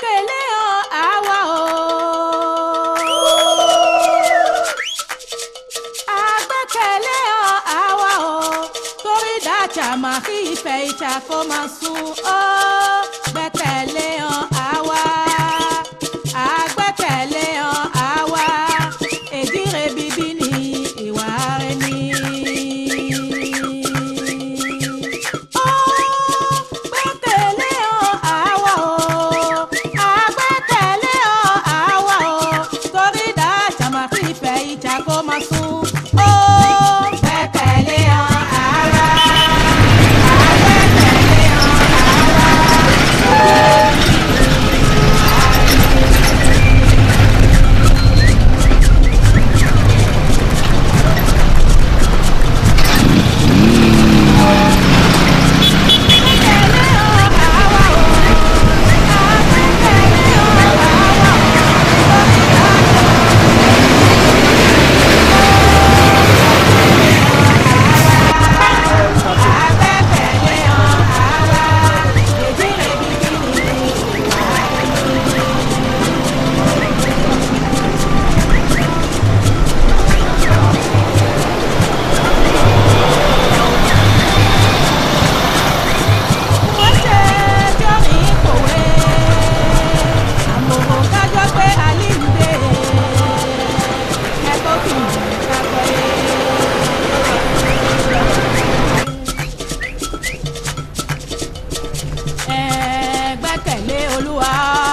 gbẹ́kẹ̀lé ọ àwa o. agbẹ́kẹ̀lé ọ àwa o. torí dájà máa fi ìfẹ́ ìjà kó máa sùn ó. gbẹ́kẹ̀lé ọ àwa. agbẹ́kẹ̀lé ọ àwa. èdè rẹ̀ bíbí ni ìwà rẹ̀ ni. Ó gbẹ́kẹ̀lé ọ àwa o. agbẹ́kẹ̀lé ọ àwa o. torí dájà máa fi ìfẹ́ ìjà kó máa sùn ó. gbẹ́kẹ̀lé ọ àwa. agbẹ́kẹ̀lé ọ àwa. gbẹ́kẹ̀lé olúwa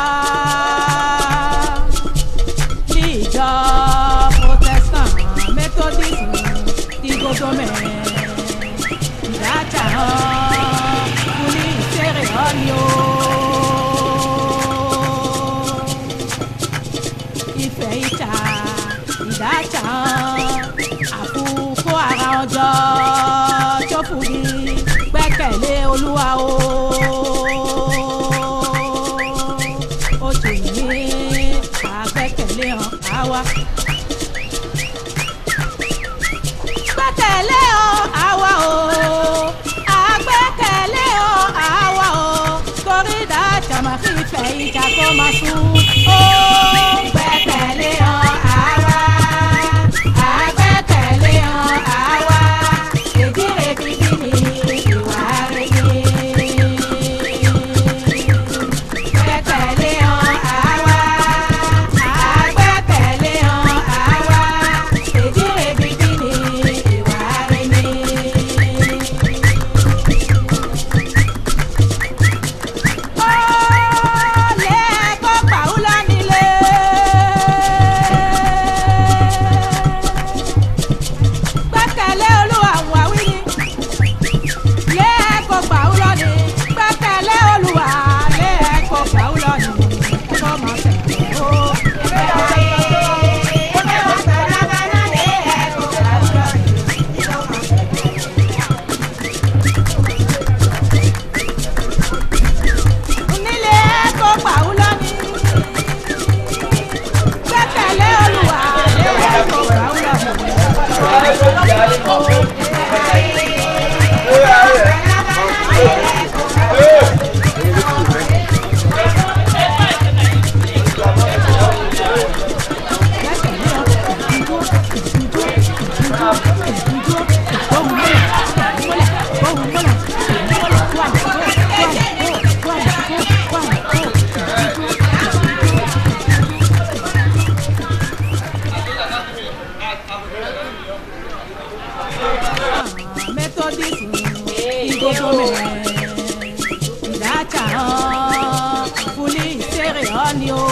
ní ìjọ protestant methodist ti gbogbo mẹ́rin ìdájà hàn kúlí ìṣeré ọ̀ni o. ìfẹ́ ìjà ìdájà hàn àkókò ara ọjọ́ tó fún mi gbẹ́kẹ̀lé olúwa o. ó ti ní àgbẹ́kẹ̀lé hàn áwa. gbẹ́kẹ̀lé ọ àwa o àgbẹ́kẹ̀lé ọ àwa o torí dájà máa fi ìfẹ́ ìjà kó máa sùn ó gbẹ́kẹ̀lé ọ àwa àgbẹ́kẹ̀lé ọ àwa ìdílé bíbí ni ìwà rẹ̀ ni. Gbẹ́kẹ̀lé ọ àwa àgbẹ́kẹ̀lé ọ àwa ìdílé bíbí ni ìwà rẹ̀ ni. Olè kó pàwùlà nílé. Gbẹ́kẹ̀lé Olúwa wà wí ni. Lé kó pàwùlà ní. Gbẹ́kẹ̀lé Olúwa lé kó pàwùlà ní. Kó má tẹ̀lé o. Nílé kó pàwùlà ní. Gbẹ́kẹ̀lé Olúwa lé kó pàwùlà ní. Methodist igogo mẹ ìdájà hàn fúlí ìṣeré ọ̀ni o.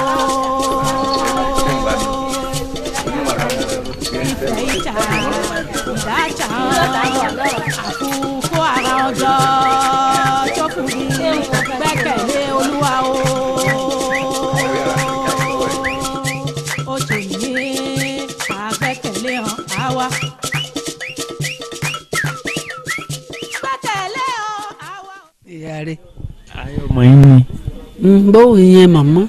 Ìfẹ́ ìjà ìdájà hàn àkókò ara ọjọ́ tó fún mi gbẹ́kẹ̀lé olúwa o. Ó ti ní àgbẹ́kẹ̀lé hàn áwa. Gbẹ́kẹ̀lé hàn áwa. ìyá rẹ̀ ayọ̀ mọ̀ yín ni bóun yẹn màmá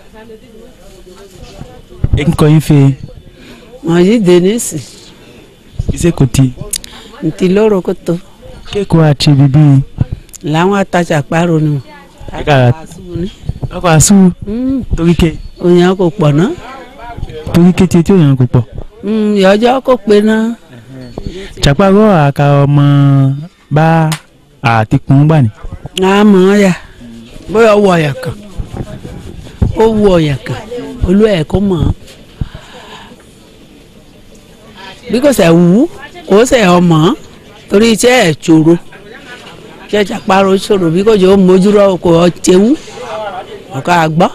ẹ ń kọ́ yín fẹ́ wọn yìí denise iṣẹ́ kò tí ntì lóró kótó kéèkó àti bíbí làwọn atajà parọ́ ni ẹ kára ọkọ̀ àṣù Mm, torí ké òyìn kò pọ̀ ná torí ké tí tí òyìn kò pọ̀ Mm, ìyọjọ́ kò pé ná chapagọ́ àka ọmọ bá àtikùn gbà ní. àmọ́ ya bóyá wọ ọ̀yà kan ó wọ ọ̀yà kan olú ẹ̀ kó mọ̀ ọ́ bí kò sẹ̀ wú kò sẹ̀ ọmọ torí iṣẹ́ ẹ̀ ṣòro iṣẹ́ chaparo ṣòro bí kò jẹ́ ó mójúrọ̀ kò ọ́ tẹ́wú ọ̀ká gbọ́.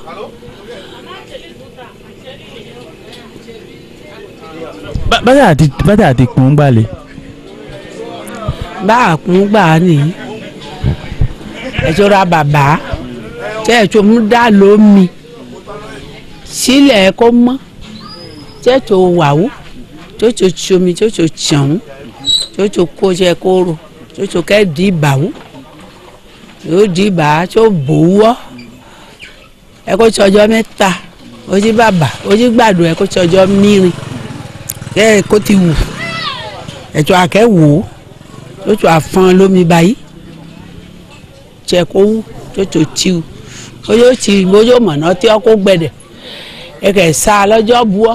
Bá- bàtà àti bàtà àtikùn gbà lè. bá a kún gbà á nìyí ẹ̀ṣọ́ ra bàbá tẹ́ ẹ̀ṣọ́ mú dá lómi sílẹ̀ kó mọ́ tẹ́ ẹ̀ṣọ́ wàwú tẹ́ ẹ̀ṣọ́ tsomi tẹ́ ẹ̀ṣọ́ tsẹ̀wú tẹ́ ẹ̀ṣọ́ kóṣẹ́ kóró tẹ́ ẹ̀ṣọ́ kẹ́ di ìbàwú yóò di ìbà tó bòwọ́ ẹ kó tsọjọ́ mẹ́ta ojú bàbà ojú gbàdùn ẹ kó tsọjọ́ mìíràn kẹ́ ẹ kó ti wù ẹ̀ṣọ́ akẹ́ wò ó tsotso afɔn lomi ba yi tsɛ ko wu tsotso tsiwu oyo tsi oyo mɔnɔ tí ɔkó gbɛ dɛ eke sa lɔdzɔ buɔ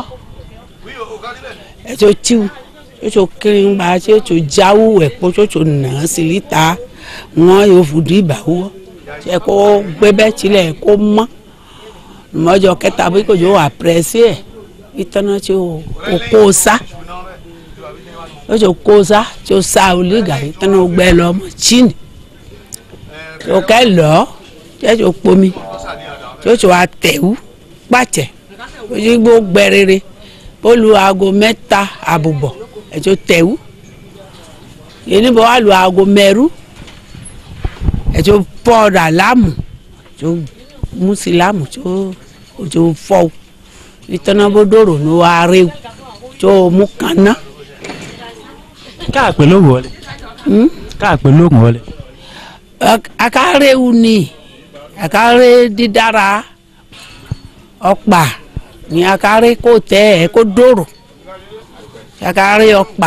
etso tsiwu tsotso kiri ba tsotso dzawu ɛkpɔ tsotso nà silita ŋɔ yovu di ba wu tsɛ ko gbɛ bɛ tsi lɛ ko mɔ mɔdzɔ kɛta bi ko dzo wɔ aprɛsi yɛ itɔnɔ tsi o kó sa o tso kosa tso sa oli gari tẹnu gbẹ lọ mọ chini tso kẹ lọ tẹ tso kpomi tso tso atẹwu kpatsẹ odigbo gbẹ rere olu aago mẹ́ta àbùbọ̀ ẹtso tẹwu yenibọ alu aago mẹ́rú ẹtso pọdà lámù tso musi lámù tso tso fọwu nitọnabodoro ní wàá rewu tso mu kanna káàpẹ́ ló wọlé hmm? káàpẹ́ ló wọlé. Ak- akarewu ni akare dídára ọ̀pá ni akare kò tẹ ẹ kó dòrò akare ọ̀pá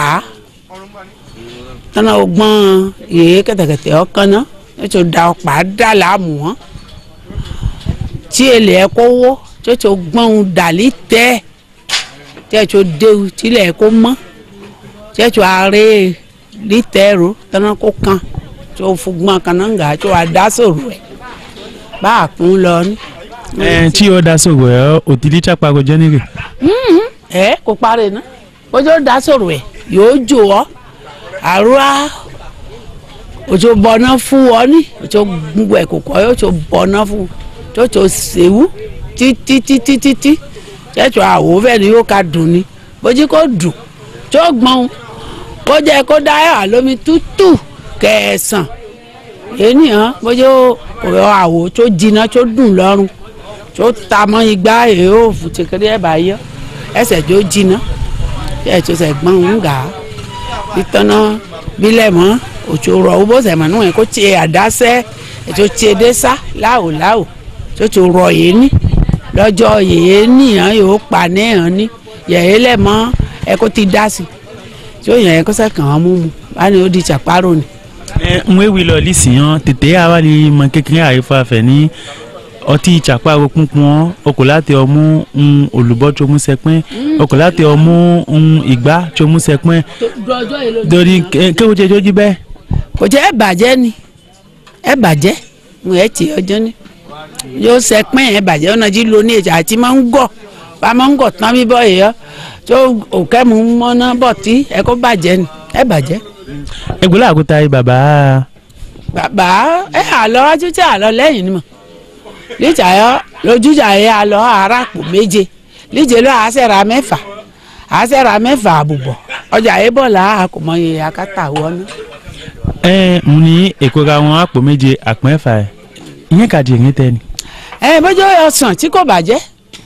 tọ́nà ọgbọ́n yèé kẹ̀tẹ̀kẹ̀tẹ̀ ọkàn náà ètò da ọ̀pá dà láàmú wọn tí èlé ẹ kó wó tí ètò gbọ́n dàlí tẹ́ tí ètò déwu tí ilẹ̀ ẹ kó mọ́ tí ètò àárẹ̀ lítẹ̀rù tọ́nà kó kan tí o fúgbọ́n kan náà ń gà tí o àdá sòrò ẹ̀ bá a kún lọ ní. ẹ tí o da sọ̀rọ̀ ẹ òtítí chapagọ́ jẹ́nìrè. ẹ kò parí ná ojú ó dá sòrò ẹ̀ yóò jò ọ́ àrùá òjò bọ̀nà fún ọ ní òjò gbogbo ẹ̀ kò kọ́ yóò tó bọ̀nà fún tó tó sèwú títítítítí tẹ́tù àwò fẹ́ ni yóò ka dùn ni bójú kò dùn tó gbọ́n kó jẹ́ kó dá ẹ̀ lómi tútù kẹsàn ènìyàn bójú ọ̀rọ̀ àwò tó jiná tó dùn lọ́rùn tó ta mọ́ igbá èèyàn ò fún tìkìrì ẹ̀ bá yọ ẹsẹ̀ tó jiná ẹ̀ tó sẹ̀ gbọ́n ń gà á ìtọ́nà bílẹ̀ mọ́ òtò rọ̀ ó bó sẹ̀mọ̀ níwọ̀n kó tiẹ̀ àdásẹ́ ètò tiẹ̀ dé sá láwò láwò tó tó rọ̀ yé ní lọ́jọ́ yèé nìyàn yóò pa níyàn ní yèé lẹ̀ mọ́ ẹ kó ti dá sí tí ó yàn ẹ kó sẹ̀ kàn án mú mu bá ní ó di chàpárò ni. ẹ ń wéwì lọ lísìyàn tètè àwa lè mọ kékeré àrífà fẹ ní ọtí chapagọ́ púnpún ọkọ̀ láti ọmú ń olùbọ́ tó mú sẹpẹ́ ọkọ̀ láti ọmú ń ìgbá tó mú sẹpẹ́ torí kéwòn jẹ jójú bẹ́ẹ̀. kò jẹ́ ẹ bàjẹ́ ni ẹ bàjẹ́ mo ẹ tì ọjọ́ ni yóò ṣe pín ẹ bàjẹ́ ọ̀nà jí lo ní èjà àti máa ń gọ̀ bá máa ń gọ̀ tán bíbọ̀ èèyàn tó òkè mu mọ́ná bọ̀ tí ẹ kó bàjẹ́ ni ẹ bàjẹ́. egbò làkúta yìí bàbá bàbá ẹ àlọ́ ajújà àlọ́ lẹ́yìn ni mọ̀ líjà yọ lójújà yẹ àlọ́ aráàpò méje líjẹ lọ àṣẹra mẹ́fà àṣẹra mẹ́fà àbùbọ̀ ọjà yẹ bọ̀ là àkùmọ̀ yẹ akátà wọnú. ẹ ń ní èkó ra wọn àpò méje àpò ẹ̀fà ẹ̀ ìyẹn kàdí ìrìn tẹ ni. ẹ bójú ọsàn tí kò bàjẹ́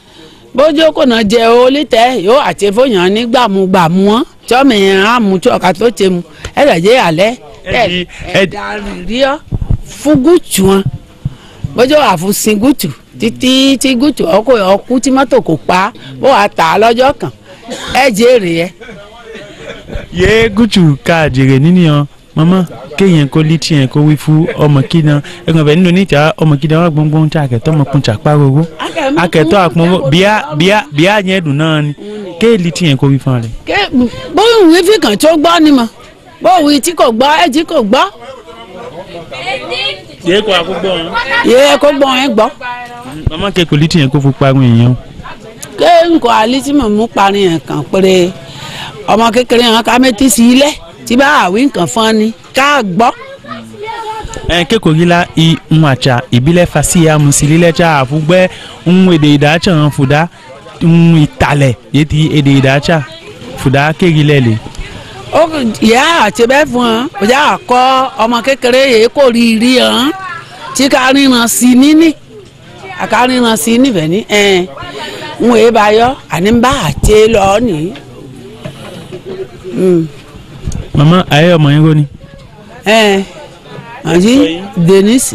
bójú kò náà jẹ olítẹ yóò àti fòyàn ní gbàmúgbàmú wọn tíọ́mì yẹn á mú tí ọ̀ka tó ti mu ẹ lọ jẹ́ alẹ́ Ẹ di- ẹ di- ẹ̀dá rírí ọ fún gùtù wọn bójú àfúnsin gùtù títí tí gùtù ọkọ ọkú tí mọ́tò kò pa bó wàá tà á lọ́jọ́ kan ẹ jèrè ẹ yé gúúsù ká jèrè níníyan mọ́mọ́ kéèyàn kó létí yẹn kó wí fún ọmọ kíná ẹgbẹ́ bẹ̀ nínú níta ọmọ kíná wà gbọ́ngbọ́n tí akẹ́tọ́ ọmọ kun tsakpa gbogbo akẹ́tọ́ àpọ́n bíá bíá bíá yẹn dùn náà ni kéè létí yẹn kó wí fún ọ rẹ. ké bóyá òwe fi kàn tó gbọ́ ni mọ̀ bóyá òwe tí kò gbọ́ ẹ̀ tí kò gbọ́ yẹ kó àkógbó wọn. yẹ kó gbọ́ ẹ̀ gbọ́ mama kẹ́kọ̀ọ́ létí yẹn kó fún parun èèyàn. ké nǹkan alẹ́ tí mo mú parí yẹn kàn péré ọmọ kékeré yẹn ká mẹ́tí sí ilẹ̀ tí bá àwí nǹkan fún ni ká gbọ́ ẹ kẹ́kọ̀ọ́ yìí la i ń àtsà ìbílẹ̀ fasi ya musili lẹ̀ tsa àfùgbẹ́ ń èdè ìdátsà hàn fúdà ń ìtàlẹ̀ yé ti èdè ìdátsà fúdà kéèkì lẹ̀ lè. ó yà àti bẹ́ẹ̀ fún ọ ó yà kọ́ ọmọ kékeré yìí kò rí rí hàn tí ká ríran sí níní àká ríran sí nífẹ̀ẹ́ ní ẹ̀ ń wèé bá yọ àní bá àti lọ nìyí. Mm. mama ayé ọmọ yẹn kò ní. ẹ àti denise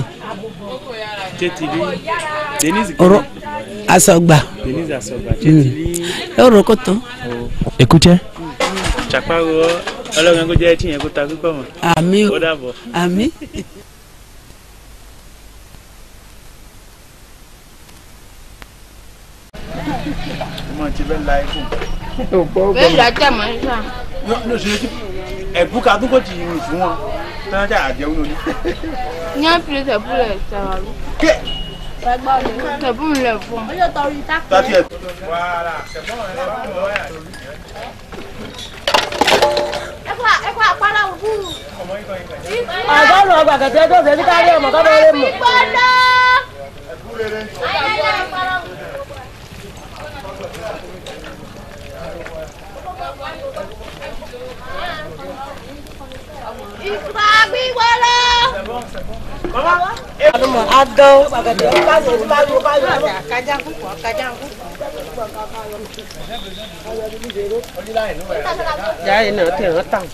ọ̀rọ̀ asọgbà ọ̀rọ̀ kòtò èkútsẹ́. tsakparo ọlọ́run kò jẹ́ ẹtí yẹn kó ta pípọ̀ mọ́. àmì o ó dàbọ̀. àmì. ọmọ ti bẹ́ẹ̀ la ikú. bẹ́ẹ̀ lọ tẹ̀ mọ́ nígbà. ẹ̀bù ká tó kò tì í fún wọn tí wọ́n jà àjẹun lórí. ní àpilẹ̀ tẹ̀búlẹ̀ tẹ̀wàlú. tẹ̀búlẹ̀ fún. tàtí ẹ̀. ọgọ́rùn-ún ọgbà kẹ̀kẹ́ tó ṣe ní kárí ọmọ kọ́ bẹ́ẹ̀ mọ̀. ìgbà gbígbọ́lọ́. adán pàkẹ́tẹ́ tó bá ṣe ní kárí ọmọ kárí ọmọ. jáde náà tẹ̀ wọ́n tàn.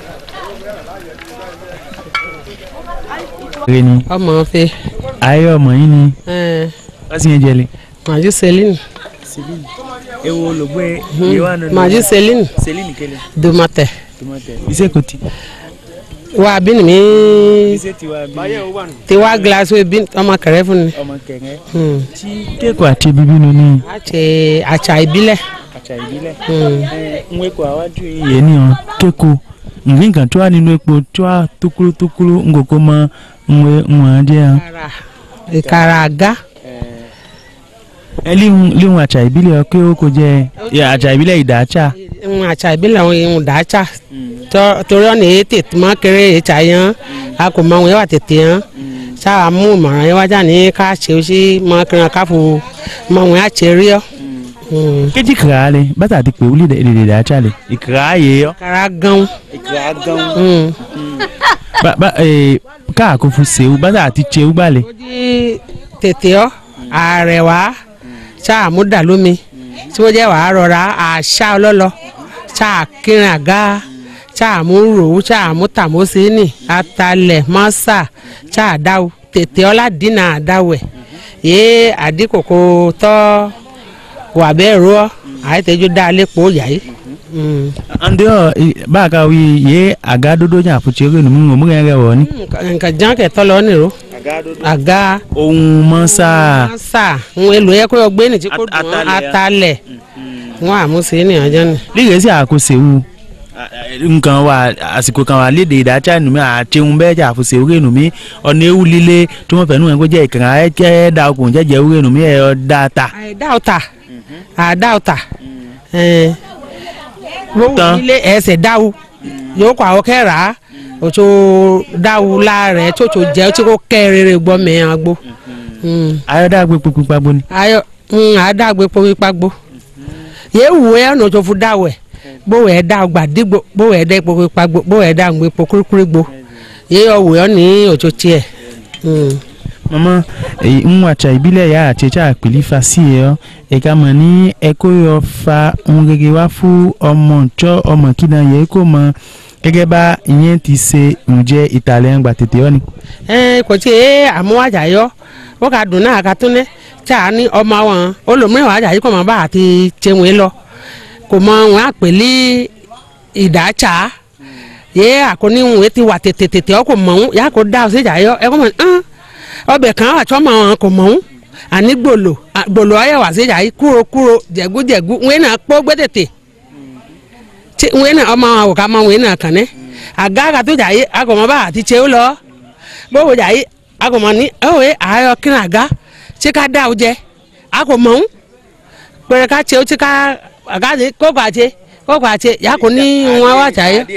rẹ ni ọmọ fẹ ayé ọmọ yín ni wọ́n sì ń jẹlé. màjú celine ewo olùgbé yìí wà nínú. màjú celine celine kele. domatẹ iṣẹ́ kò tí. wa bí ni mi iṣẹ́ ti wá bí. ti wá gilasi wo bí ọmọ kẹrẹ fún ni. ọmọ kẹ̀kẹ́. Hmm. tí kéèkó àti bíbí nu ní àti àṣà ìbílẹ̀. àṣà ìbílẹ̀. Hmm. ń wéko àwájú yìí. yé ni ọ kéèkó nǹkan kan tó wà nínú epo tó wà tókúrú tókúrú ń kókó mọ ń wé ń wọ́n jẹ́ hàn. ìkara ìkara àga. ẹ líhun àṣà ìbílẹ̀ ọ kí ó kò jẹ́ àṣà ìbílẹ̀ ìdáṣà. ń àṣà ìbílẹ̀ àwọn èèyàn dàáṣà torí ọ̀nà èyí tètè máa kéré èyíṣà yẹn a kò mọ àwọn yẹn wà tètè yẹn sáà mú ìmọ̀ràn yẹn wájà ní ká ṣe ó sí máa kéré ká fò mọ àwọn yẹn àṣẹ rí ọ. kéjì kìrà lẹ bàtà ti pè wúlì èdè ìdáṣà lẹ ìkìrà yé ọ. ìkara gan. ìkìrà gan. Mm. bàbá káàkó fún sèwú bàtà ti tsewu gbalẹ̀. ó di tètè ọ ààrẹ wá sáà mú dà lómi tí wọ́n jẹ́ wàá rọra àṣà ọlọ́lọ́ sáà kírin àga sáà mú rò sáà mú tàmósínì atalẹ̀ mọ́sà sáà dáwò tètè ọlá dínà dáwẹ̀ yé àdìkòkò tọ́ wà bẹ́ẹ̀ rọ àìtẹ́jú dá lépo yà yìí. Mm. ande ọ báàkà wí yé àga dúdú yàn fún tiẹ́ kẹ́nu mú mú kẹ́ kẹ́ wọ̀ ni. nǹkan jẹ́ kẹ́tọ́ lọ nìró àga ohun mọ́sá. mọ́sà ń èlò yẹ kó yọ gbé ní tí kò dùn ún atalẹ̀ wọn àmúṣe ní ọjọ́ ni. lílẹ̀ sí àkó sèwú nǹkan wa àsìkò kan wà léde ìdájà nùmí àtẹ̀hún bẹ́ẹ̀ jà fún sèwú kẹ́ nùmí ọ̀nà ewu líle tí wọ́n fẹ́ nù ẹ̀ kó jẹ́ ìkànnì ẹ̀ jẹ́ da okùn jẹ́jẹ́ ewu kẹ́ nùmí ẹ̀ ọ́ da ta. àìdá ọ̀tà àdá ọ̀tà wọ́n Tán. nílé ẹsẹ̀ dáwù yóò kọ́ àwọn kẹ́ra òtò dáwù láàrẹ̀ tó tó jẹ́ tí kò kẹ́ rere gbọ́ mẹ́rin agbó. ayọ̀dá gbé pípín pàgbó ni. ayọ̀ àdágbé pọ́nmi pàgbó yéé wù ẹ́ ọ̀nà tó fún dáwù ẹ̀ bówó ẹ̀ dá ọgbà dígbò bówó ẹ̀ dá pọ́nmi pàgbó bówó ẹ̀ dá gbé pọ́ kúrúkúrú gbó yéé ọ̀wù ẹ̀ ní òtò tiẹ̀. mama èyí ń wàtsà ìbílẹ̀ yà àti ẹ̀tsà àpèlí fa sí ẹ̀ ọ́ ẹ̀ka mọ̀ ní ẹ̀kọ́ yọ fa ohun gẹ́gẹ́ wá fún ọmọ ǹtsọ́ ọmọ kína yẹ kó mọ gẹ́gẹ́ bá ìyẹn ti ṣe ǹjẹ́ ìtàlẹ̀ ń gbà tètè ọ́ ni. ẹ kò tí ẹ àmúwájà yọ wọ́n ka dùn náà ka tún ní tí a ní ọmọ wọn olùmíràn wájà yìí kò mọ bá àti tiwọn lọ kò mọ wọn àpèlé ìdátsà yé àkóní ìwé ti wà tètè tètè ọ kò mọ̀ ọ́n yà kó dá ọ sí ìjà yọ ẹ kọ́ mọ̀ ọ́n ọbẹ̀ kan wà tọ́ mọ̀ ọ́n kò mọ̀ ọ́n àní gbòlò à, gbòlò ọyẹ wà sí ìjà yìí kúrò kúrò jẹ̀gú jẹ̀gú ìwé náà pọ́ gbé tètè tí ìwé náà ọmọ àwọn àwòká mọ ìwé náà kàn ní àga àgàtú jà yìí agọ̀mọ́ bá àti tse ó lọ gbówó jà yìí agọ̀mọ́ ní ẹ̀wẹ̀ àyọ kí ni àga tí ká dá o jẹ agọ̀mọ́ ń pẹ̀rẹ̀ ká tse ó tí ká àga ní kókò àtse kókò àtse yà kó ní wọn wá jà yìí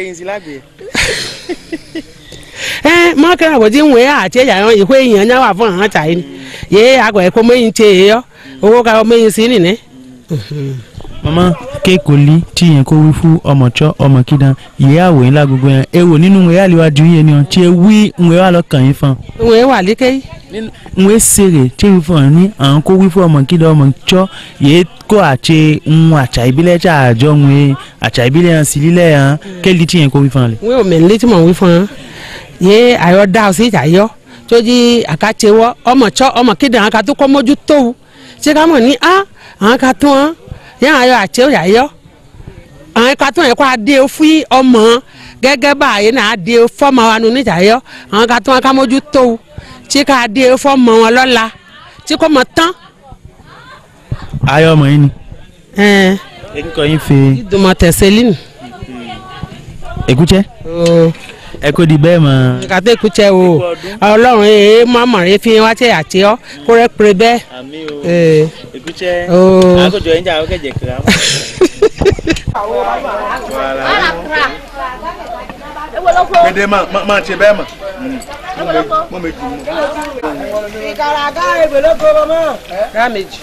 ẹ mọ́kànlá bò tí ń wé àti ẹ̀yà yẹn ìwé èèyàn náà wà fún àwọn àtà yìí yé àgọ̀ ẹ̀kọ́ mẹ́yìn tse yẹ yọ owó ká mẹ́yìn sí nìyẹn. mama kéèkólí tí yẹn kó wí fún ọmọ tsọ ọmọ kídan ìyá àwò yín lágogo yẹn ewo nínú ìwé àlewájú yẹn ni ọ tí ẹ wí ìwé wà lọkàn yín fún ìwé wà líkẹ́ yìí. ìwé sèrè tí wí fún ọ ní àwọn kó wí fún ọmọ kídan ọmọ tsọ yẹ kó àtsẹ ń àtsà ìbílẹ̀ tí àjọ ń wé àtsà ìbílẹ̀ yẹn sì lílẹ̀ yẹn kéèlì tí yẹn kó wí fún ọ lẹ. ìwé òmìn létí mọ̀ wí fún un yé àyọ̀ dá ọ sí ìjà yọ tó jí àkàtse wọ ọmọ tsọ ọmọ kéde àwọn kan tó kọ́ mọ́jú tó wù ṣé ká mọ̀ ní á àwọn kan tó wọn yẹn àyọ̀ àtsẹ òyà yọ àwọn kan tó yẹ kó adé fún ọmọ gẹ́gẹ́ bá àyè náà adé fọ́mọ wa nínú ìjà yọ àwọn kan tó wọn ká mọ́jú tó wù tí ká adé fọ́mọ wọn lọ́la tí kò mọ̀ tán. ayọ̀ ọmọ yín ni ẹ̀ẹ́n ekikọ yín fe ìdùnmọ̀ tẹ̀sẹ̀lín. èkútsẹ́ ẹ kó di bẹ́ẹ̀ mọ́. kàtẹ́ kutsẹ́ o ọlọ́run ee mọ́mọ́ rẹ fi wá tẹ́ àti ọ́ kó rẹ pèrè bẹ́ẹ̀. àmì o ee èkútsẹ́ Oo. àgọ́jọ yín jà ó kẹ̀jẹ̀ kìlá. Gbede ma ma ma ṣe bẹ́ẹ̀ mọ̀. Mo méjì mu. ìkàràgà èbèlógo mọ́. rà méjì.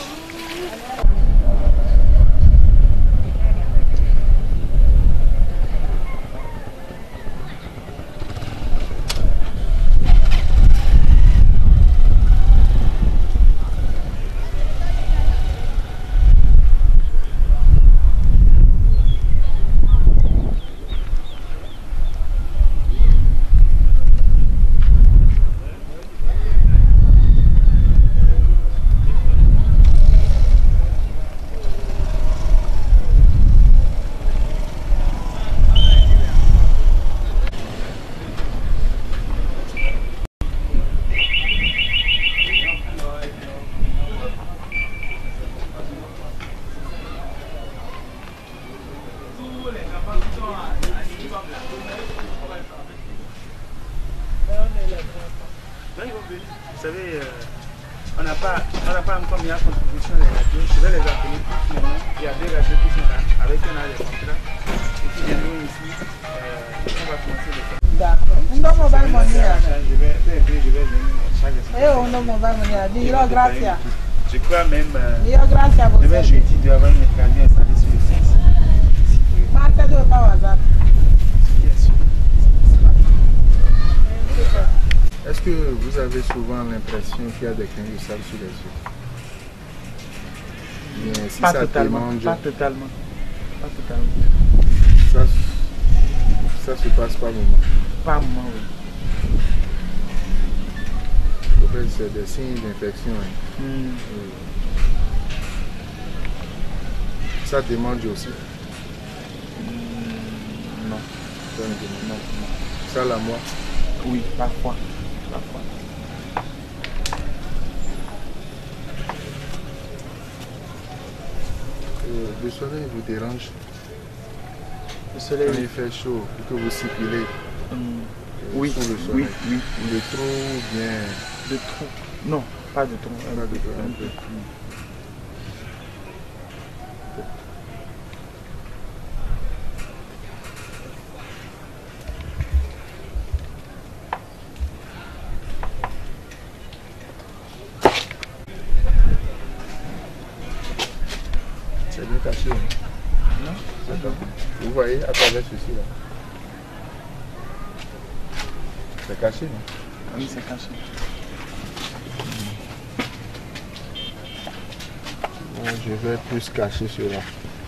Vous savez, euh, on n'a pas, on n'a pas encore mis à contribution les radios. Je vais les appeler tous maintenant. Il y a deux radios qui sont là, avec un an de contrat, et qui viendront ici. Euh, on va commencer le faire. D'accord. Ndo mo bá mọ̀ ní àná. Je vais, peu à peu, je vais venir chaque semaine. Ẹ ò ndo mo bá mọ̀ ní àná. Di irọ́ gracia. Je crois même, euh, Irọ́ gracia bò demain sẹ́yìn. jeudi, il doit y avoir une radio installée sur le site. Máa tẹ́jú ìpa WhatsApp. Bien sûr. Est-ce que vous avez souvent l'impression qu'il y a des grains de sable sur les yeux Bien, si Pas ça totalement, te mange, pas totalement. Pas totalement. ça, ça se passe pas moment. Pas un moment, oui. En fait, c'est des signes d'infection. hein. Hmm. Ça te mange aussi. Non. Ça, ne te mange Non, pas. non. Ça, la moi. Oui, parfois. Parfois. Euh, le soleil vous dérange Le soleil, quand il fait chaud et que vous circulez Hmm. euh, Oui, sous le oui, soleil. oui. De trop bien. De trop. Non, pas de trop. Un Pas de peu, trop, un un peu. peu. C'est bien caché. hein? Non, D'accord. Vous voyez à travers ceci là. C'est caché, non Oui, c'est caché. Bon, Je vais plus cacher cela.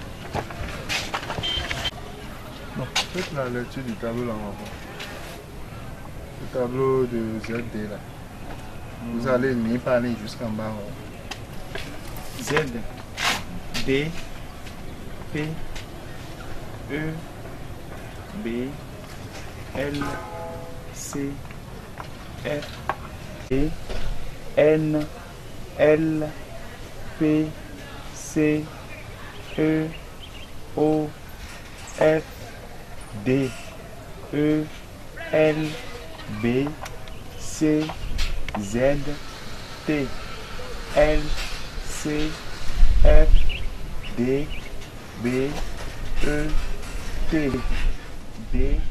Bon, faites la lecture du tableau là, on va voir. Le tableau de ZD là. Vous allez lire par ligne jusqu'en bas. ouais. Z, D, P, E, B, L C F E N L P C E O F D E L B C Z T L C F D B E T D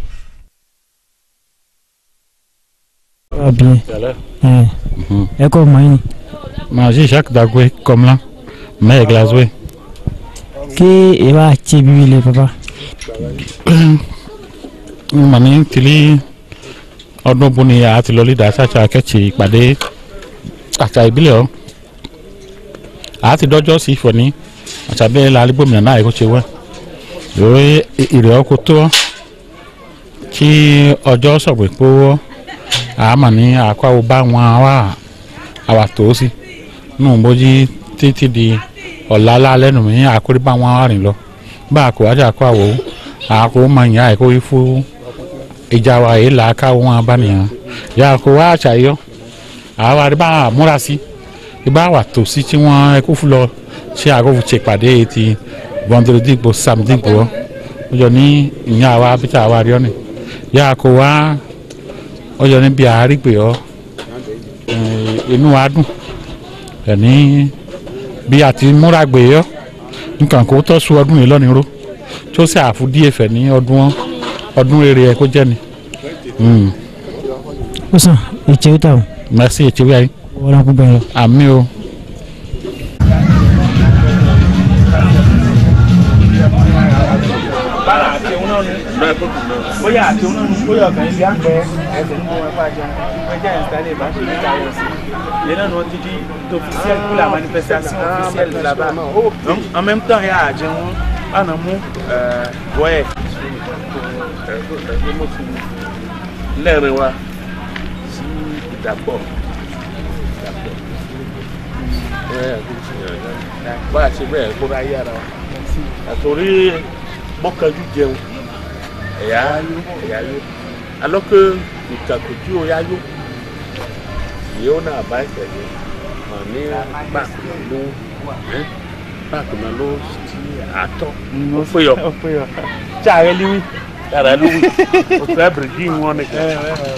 Ah bien. Eh. ẹ kọ́ mọ̀ yín ni. Manger Jacques Dagoué comme là, mais glazoué. kí ẹ bá tiẹ̀ bíbí lẹ papa. Mani tili ọdún bó ni a ti lọ lídà ṣáṣá akẹ́kọ̀ọ́ ìpàdé àṣà ìbílẹ̀ ọ́. A ti dọ́jọ́ sí ìfọ̀ ní àṣà bẹ́ẹ̀ la alígbòmìnira náà ẹ̀kọ́ ṣe wá. Ìwé ìrẹ̀ ọkọ̀ tó ọ́. Kí ọjọ́ sọ̀gbìn pé ó àmà ní àkọ́wò bá wọn wá àwà tó sí. Nù bójú títí di ọ̀la lálẹ́ nù mí àkórí bá wọn rìn lọ. Bá a kò wájú àkọ́wò àkó máa yàn àìkó yí fún ìjà wa yìí là á káwọn wọn bá nìyẹn yà kó wá àṣàyọ àwa rí bá a múra sí ibà wà tó sí tí wọn ẹkú fún lọ ṣé àgọ́fù ṣe pàdé ti vendredi gbò samedi gbò ó jọ ní ìyá wa bíta àwa rí ọ ni yà kó wá ó jọ ní bí àárígbè ọ inú wa dùn ẹni bí àti múra gbè ọ nǹkan kó tọ́ su ọdún yìí lọ́nìí ró tó ṣe àfúdí ẹ̀fẹ̀ ní ọdún ọdún rere ẹ̀ kó jẹ́ ni. Mm. ó sàn ìtẹ̀ ó tà o. merci ètìwé ayé. wọ́n á kú bẹ́ẹ̀ lọ. àmì o. bára àti òun náà ni bóyá àti òun náà ni bóyá ọkàn ibi àpẹ ẹsẹ̀ ní wọn bá jẹun ẹjẹ ìsítálẹ̀ bá ṣe níta ayọ̀ sí i lẹ́nà náà ti di officiel pour la manifestation officielle là-bas donc en même temps yà á jẹun báná mú wọ́ẹ̀. lẹ́rìn wa sí ìdàpọ̀ ìdàpọ̀ bá a ṣe bẹ́ẹ̀ kó bá yára wa àtòrí mọ́kànjú jẹun ẹ̀yà ẹ̀yà yó alọ́kẹ́ ìtàkùjú ọ̀yà yó yóò náà bá ìtẹ̀lé mà ní báàkì náà ló báàkì náà ló ti àtọ́ ó fẹ́ yọ ó fẹ́ yọ tí ààrẹ líwí. yàrá ló wí ó fẹ́ bìrìdì wọn nìkan.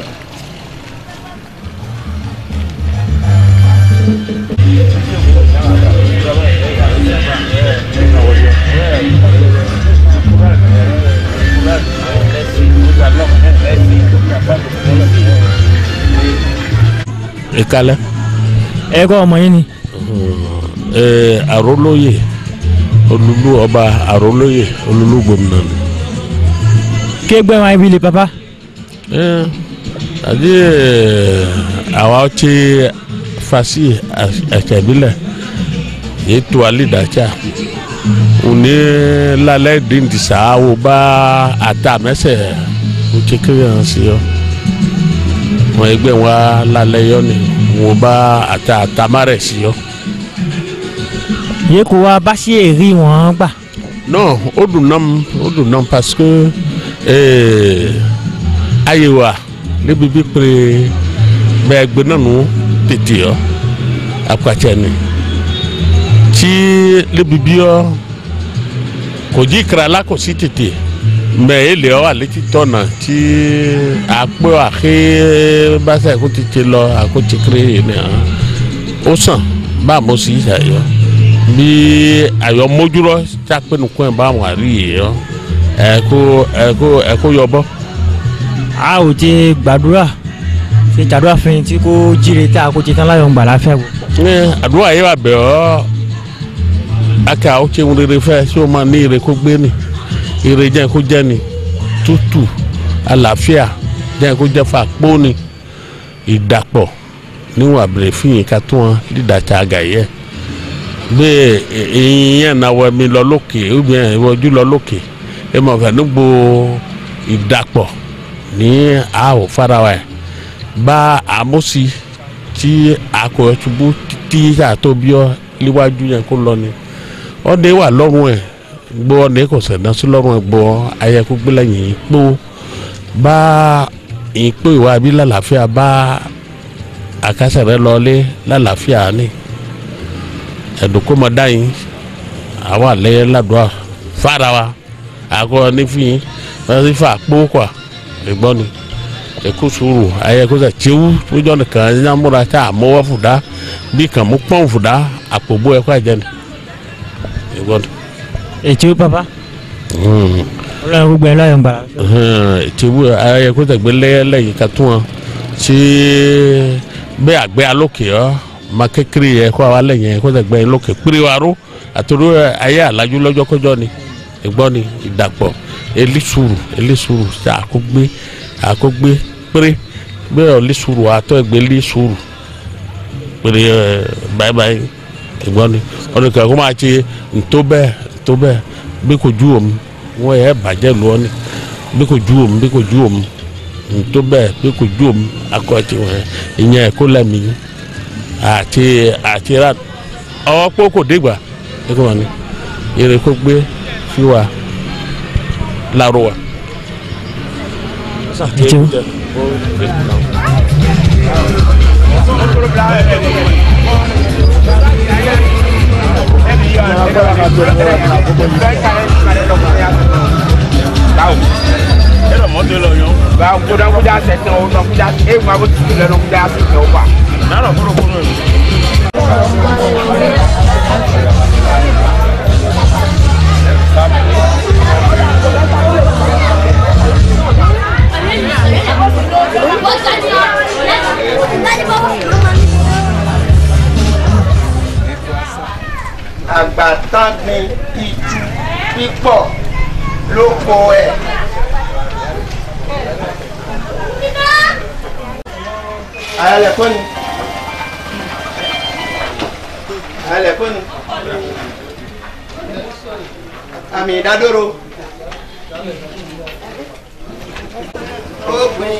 ìkàlẹ̀. ẹ kọ́ ọmọ yín ni. ẹ àrólóyè olúlu ọba àrólóyè olúlu gómìnà ni. kí ẹgbẹ́ wọn ibi lè papa. ẹ àdé àwa ọtí fasi ẹsẹ̀bílẹ̀ ètò alídàájà òní lálẹ́ dìndìsá wo bá àtàmẹ́sẹ̀ ọtí kiri hàn sí ọ wọn ẹgbẹ́ wa lálẹ́ yọ ni wo bá àtà àtàmárẹ̀ sí ọ. yẹ kó wa bá sí èrí wọn gbà. non ó dùn náà ó dùn náà parce que ayé wa níbi bí pèrè bẹ́ẹ̀ gbé náà nù tètè ọ akpatsɛ ni tí níbi bí ọ kò jí kra la kò sí tètè mɛ ele ọ alẹ́ ti tọ̀nà tí akpọ axe basa kó tètè lọ àkó tsekere yìí ni hàn ó sàn bá a mọ̀ sí ìsàyọ bí ayọ̀ mójúlọ tsápẹ́ nìkan ẹ̀ bá wọn àrí yìí yọ ẹ̀kó ẹ̀kó ẹ̀kó yọbọ. a ò ti gbàdúrà ṣe jàdúrà fún yín tí kò jíire tá a kò ti tán láyọ̀ ń gbà láfẹ́ wò. ní àdúrà yìí wà bẹ̀ ọ́ aka ó ṣe ń rere fẹ́ ṣé o máa ní ire kó gbé ni ire jẹ́ kó jẹ́ ni tútù àlàáfíà jẹ́ kó jẹ́ fà pọ́ ni ìdàpọ̀ níwọ̀n àbẹ̀rẹ̀ fìyìn ká tó wọn dídàtà àgàyẹ bẹ́ẹ̀ ìyẹn náà wọ mi lọ lókè obìnrin ìwọ́jú lọ lókè ẹ mọ̀ fẹ́ nígbò ìdàpọ̀ ní àwọ̀ farawa ẹ̀ bá àmúsí tí akọ̀yọ̀ ṣubú tí àtọ́bíọ́ níwájú yẹn kó lọ ni ọdẹ wà lọ́rùn ẹ̀ gbọ́ ọdẹ kò sẹ̀dá sí lọ́rùn ẹ̀ gbọ́ ayẹkú gbẹ́lẹ́yìn pọ́ bá ìpè ìwà bí lálàáfíà bá àkásẹ̀ rẹ lọlé lálàáfíà ni ẹ̀dùnkọ́mọdá yìí àwọn àlẹ́ ládùúgbà fara wa àgọ́ nífìyín wọ́n ti fà kpó kọ́ ẹ̀gbọ́n ni ẹ̀kú sùúrù ayé kó sẹ̀ tsewu tójọ́ nìkan nyamúra tá a mọ́wọ́ fúdà bí kàn mú pọ́n fúdà àpòbó ẹ̀kọ́ àjẹ́ ni ẹ̀gbọ́n ni. ètò papa ọlọ́run gbogbo ẹ̀ láyọ̀ ń gbà. tìwú ayé kó tẹ̀gbẹ́ lẹ́yìn ká tún wọn tí bẹ́ẹ̀ àgbẹ̀ alókè ọ́ ma kékeré yẹ kó àwa lẹ́yìn kó tẹ̀gbẹ́ lókè péré wa ró àtòrò ayé àlájú lọ́jọ́ kọjọ́ ni ẹ̀gbọ́n ni ìdàpọ̀ elisuru elisuru ṣe àkógbé àkógbé péré bẹ́ẹ̀ elisuru àtọ́ ẹgbẹ́ elisuru péré ẹ báyìí báyìí ẹ̀gbọ́n ni ọdún kan kó máa ṣe ntó bẹ́ẹ̀ ntó bẹ́ẹ̀ bí kò ju òun wọ́n yẹ bàjẹ́ lọ́ọ́ ni bí kò ju òun bí kò ju òun ntó bẹ́ẹ̀ bí kò ju òun akọ ti wọ́n ìyẹn ẹ̀kọ́ lẹ́mìí àti àti ra ọwọ́ pé kò dégbà ẹ̀kọ́ wọn ni eré kó gbé fi wa láró wa. kuda sɛtɛn o nɔ kuda e ma ko tutu lɛ nɔ kuda sɛtɛn o ba. n'alɔ kɔrɔ kɔrɔ ye. àgbàtàn gbin ìtú pípọ̀ lóko ẹ̀. ayẹlẹ kọ́ni ayẹlẹ kọ́ni àmì ìdádóró ó gbin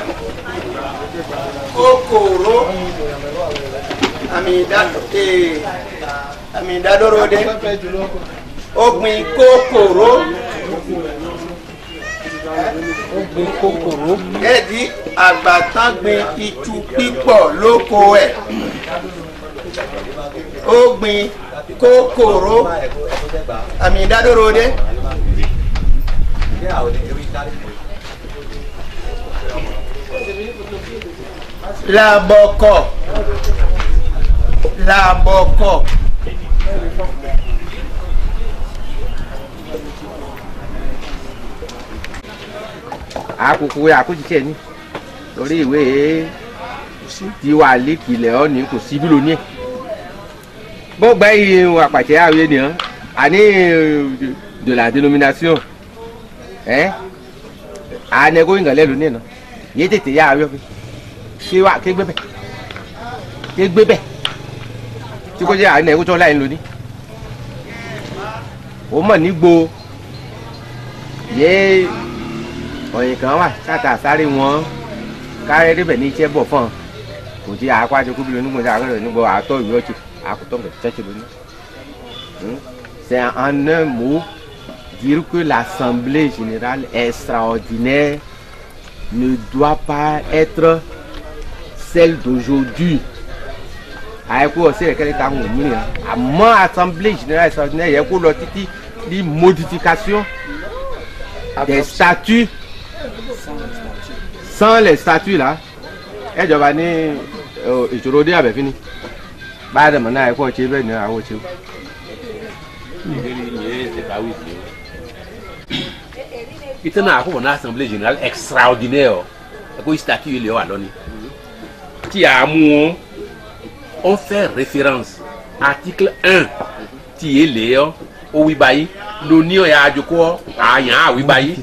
kòkòrò àmì ìdádóró àmì ìdádóró dé ó gbin kòkòrò ó gbin kòkòrò ẹ̀dí àgbàtàn gbin ìtú pípọ̀ lóko ẹ̀ ó gbin kòkòrò àmì ìdádóró dé. làbọ̀kọ̀ làbọ̀kọ̀. àkókò àkójìṣe ni torí ìwé tiwa lẹ́kìlẹ̀ ọ́ ní kò sí bí lóní ẹ̀ bó gbẹ́ iye àpàtẹ àwòye nìyẹn àní de la dénomination ẹ ànẹ́gó ìgbàlẹ́ lóní ẹ̀ náà yé tètè yá àwòye ké wá ké gbé bẹ̀ ké gbé bẹ̀ tí kò jẹ́ ànẹ́gó tó láyé lóní ó mọ̀ nígbò yé ọ̀yìn kan wà sáta sáré wọn kárẹ́ débẹ̀ ní iṣẹ́ bọ̀ fún ọ kò tí àákó àjọkú bí lónìí gbọ́dọ̀ àgbẹ̀rẹ̀ nígbà àtọ́ ìwé ọ̀tí àkótọ́ bẹ̀ tẹ́tí lónìí. C'est en un mot dire que l'Assemblée générale extraordinaire ne doit pas être celle d'aujourd'hui. àyẹ̀kú ọ̀sẹ̀ rẹ̀ kẹ́lẹ́ ta ń wò mí nìyẹn àmọ́ Assemblée générale extraordinaire yẹ kó lọ títí ní modification des statuts sans les statuts là ẹ jọba ní ìṣòro dé àbẹ̀fín ni bá a dẹ̀ mọ̀ náà ẹ kọ́ ṣe bẹ́ẹ̀ ni àwọn ò ṣe o. ìtẹ́nà àkókò náà assemblée générale extraordinaire ẹ kó statut yìí lè wà lọ́ni tí a mú wọn on fait référence article un tí yé lè ọ́ ó wí báyìí lóní ọ̀yà àjòkó àyàn àwí báyìí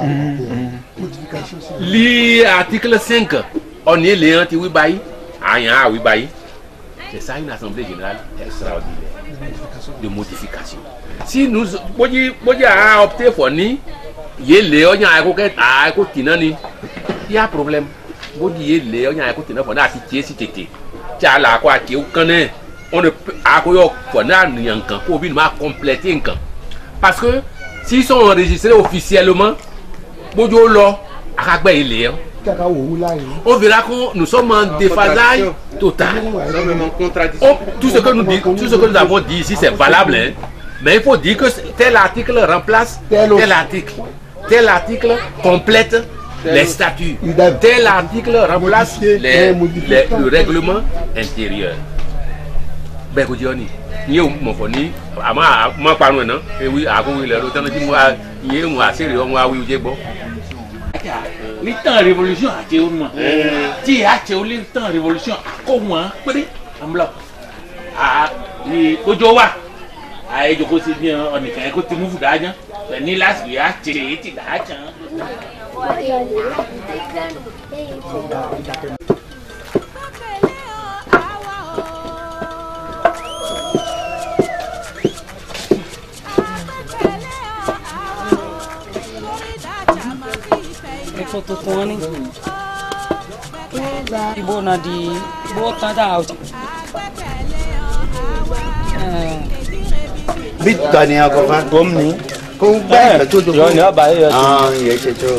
li article cinq ọ̀nì èlé hàn ti wí báyìí àyàn àwí báyìí c'est ça une assemblée générale extraordinaire de modification si nous bójú bójú à opté for ní yé lé ọ̀yàn àyẹ̀kó kẹta àyẹ̀kó tìǹà ni yà problème bójú yé lé ọ̀yàn àyẹ̀kó tìǹà fọ̀ náà ti tiẹ̀ sí tètè tí a là kó a tiẹ̀ kán náà on ne peut àkóyọ fọ̀ náà nìyàn nǹkan kó o bí ma compléter nǹkan parce que s'ils sont enregistrés officiellement bójú ó lọ akagbẹ́ yìí lè yọ. kàkà wò wú láyé. on verra que nous sommes en déphasage total. On- tout, ce que nous dit- tout ce que nous avons dit ici, c'est valable. hein. Mais il faut dire que tel article remplace tel, article. Tel article complète les statuts. Tel article remplace les, les- le règlement intérieur. bẹ́ẹ̀ kò jẹ́ ọ́ ni iye mọ̀ fọ́ ní àmọ́ àmọ́ parun ẹ̀ náà ewi àkówó ilẹ̀ ló tán tí mo wá iye ń wá sèrè ọmọ awí ojú gbọ́. ní tán révolution àti ọmọ tí a ṣe olè tán révolution kó wọn péré àmúlò ní kójó wa àyè jòkó sí ní ọ̀nìkan ẹ̀kọ́ tí mo fò dájọ́ ní lásìkò yà á ṣe èyí ti dájọ́. Eso tutuan ni. Ibu na di ibu ta da out. bí tọ́ ni ọkọ̀ fa. gom ni. kó gbá ìfẹ́ tó tó. yọ ni ọba yẹ tó. ah yẹ ṣe tó.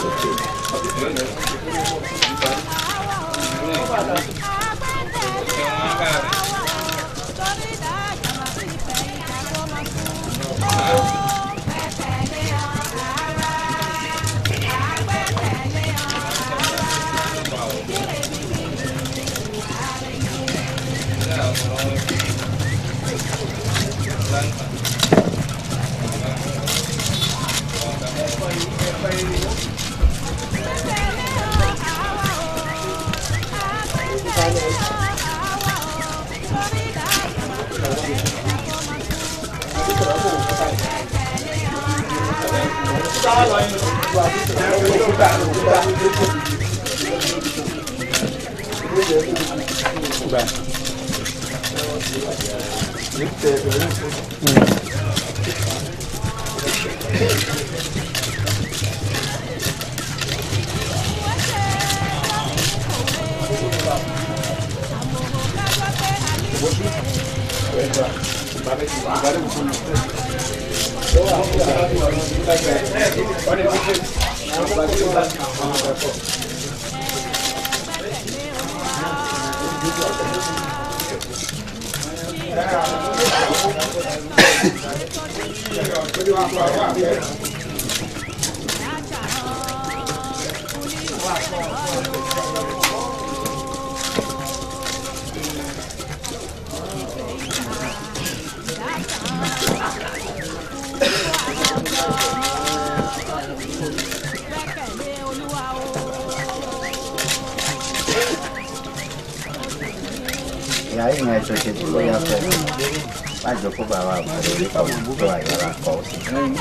ìyá yìí yẹn ṣọṣẹ tí ó yà fẹ́ má jọ kó bàbá àbúrò rẹ̀ kọ́ àbúrò àyàrá kọ́ sí.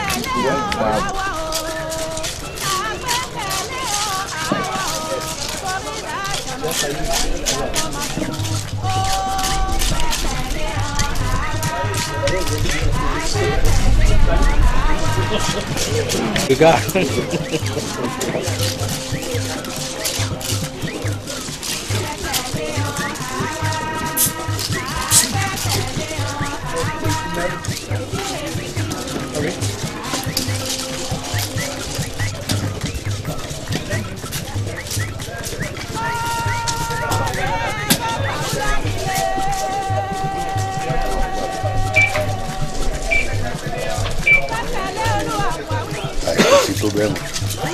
Ìgá. àìsí tó bẹ́ẹ̀ mọ̀.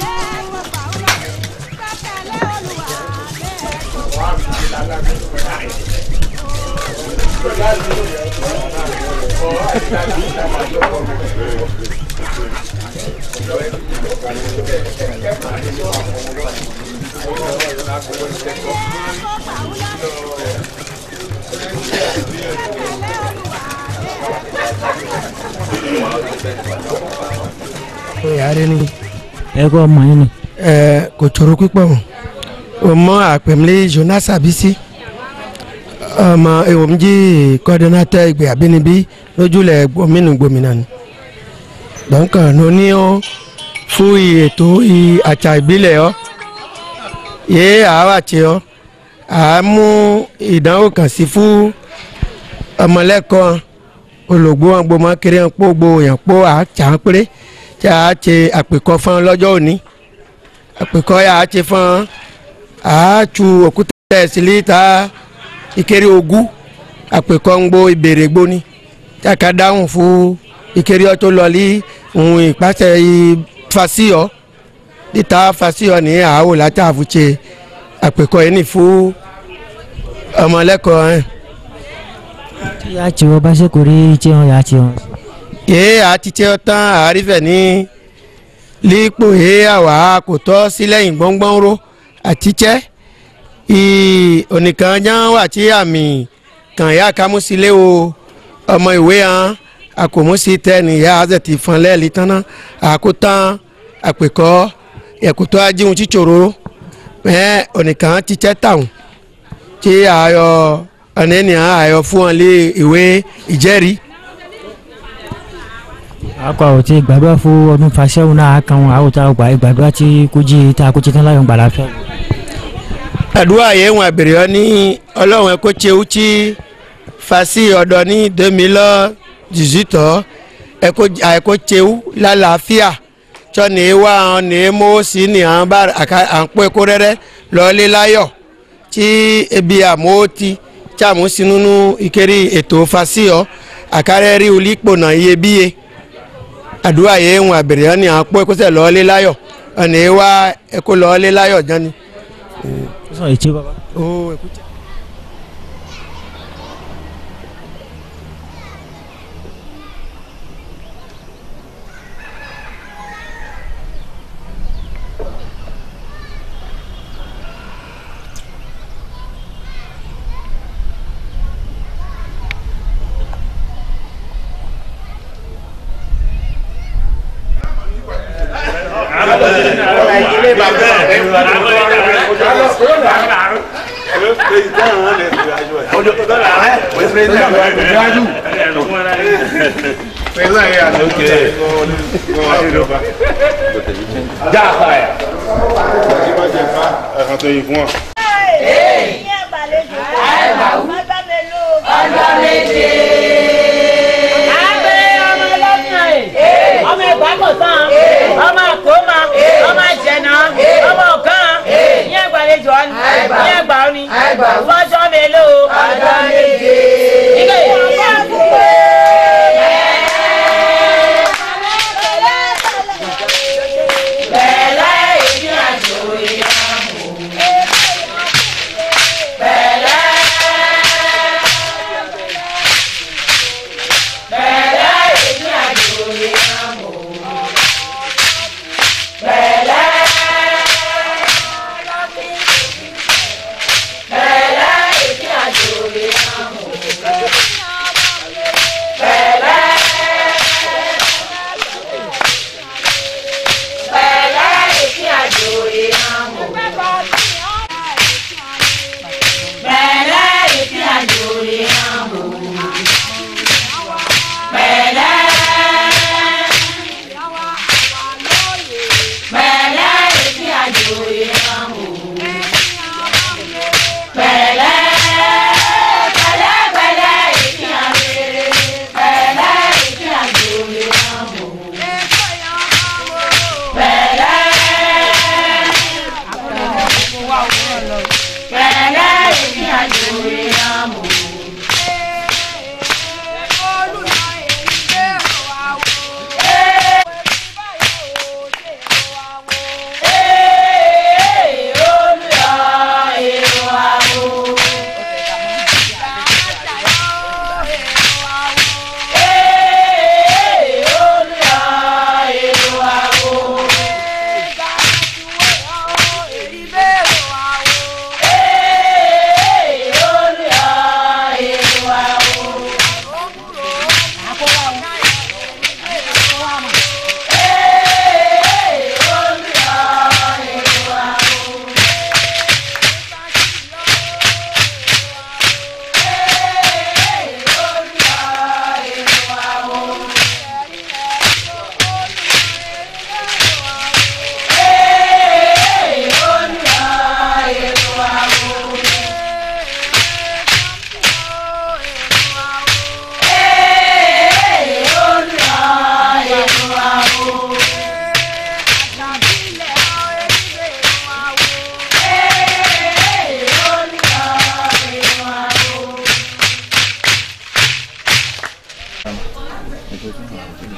yàrá ni ẹ kọ́ ọmọ yín ni. ẹ kò tsoro pípọ̀ o mọ àpèmílẹ jonas abisi ọmọ ewomji kọdínátọ ìgbé àbínibí lójúlẹ̀ gbòmìnà gbòmìnà ni donc ní ní ọ fún ètò àṣà ìbílẹ̀ ọ yé àwa tì ọ à mú ìdánwò kan sí fún ọmọlẹ́kọ̀ọ́ olùgbò wọn gbọmọ kiri wọn kpó gbó yàn kpó àtsà péré tí a ṣe àpèkọ fún lọ́jọ́ òní àpèkọ́ yà á ti fún àátú òkúta ẹ̀sìlì ta ìkéré ogún àpèkọ́ ń gbó ìbèrè gbóni tí a ka dáhùn fún ìkéré ọtó lọlí ohun ìpàṣẹ ìfàsíọ níta fàsíọ ní àáwò látà àfúnṣe àpèkọ́ yìí ní fún ọmọlẹ́kọ̀ọ́ ẹ̀. tí a ti wọ́n bá ṣe kò rí tí wọ́n yà á ti wọ́n. yéé àtijọ́ tán àrífẹ̀ ní lípò yéé àwà kò tọ́ sí lẹ́yìn gbọ́ngbọ́n ró àtijẹ́ onìkan já wà tí àmì kàn yá kámúsílẹ̀ o ọmọ ìwé hàn àkòmúsí tẹ nìyá azẹ̀tì fún lẹ́ẹ̀lì tán náà àkótán àpèkọ́ ẹ̀kútọ́ ajíhun chíchòrò mẹ́ onìkan tijẹ́ tàwọn tí àyọ ọ̀nẹ́nìyàn àyọ fún wọn lé ìwé ìjẹ́rìí akọ àwọn tí gbàdúrà fún ọdún fàṣẹwò náà kan wọn àwọn tá a gbà gbàdúrà tí kò jí tá a kò jí tán láyọ̀ ń gbà láfẹ́. àdúrà yẹn wọn àbèrè ọ ní ọlọ́run ẹ̀kọ́ tsewu tí fasi ọ̀dọ̀ ní dèmílọ́ jìzìtọ̀ ẹ̀kọ́ tsewu lálàáfíà tsọ́ ní wá hàn ní mọ́ sí ní hàn bá àǹpọ̀ ẹ̀kọ́ rẹ́rẹ́ lọ́ọ́lé láyọ̀ tí ebi àmọ́ ti tí àmọ́ sinúnú ìkéré ètò fasi ọ àkárẹ́rì olípò náà iyebíye àdúrà yẹn ń àbẹ̀rẹ̀ ọ́ ní à ń pọ́ ẹ̀kọ́sẹ̀ lọ́ọ́lé láyọ̀ ọ̀nà yẹn wá ẹ̀kọ́ lọ́ọ́lé láyọ̀ jọ́ni. ó sọ ètí bàbá. ó ẹ̀kú jẹ́. ọjọ́ méje. Àgbẹ̀ ọmọ ọlọ́sìn ẹ̀, ọmọ ẹ̀gbá kò tán, ọmọ àkómọ, ọmọ àjẹnà, ọmọ ọ̀kan, ní ẹgbàlejò ọ̀ni, ní ẹgbà ọ̀ni, fọ́jọ́ mélòó. Ọjọ́ méje. Ike Bẹ̀lẹ́ ìdí àjò ìyàwó.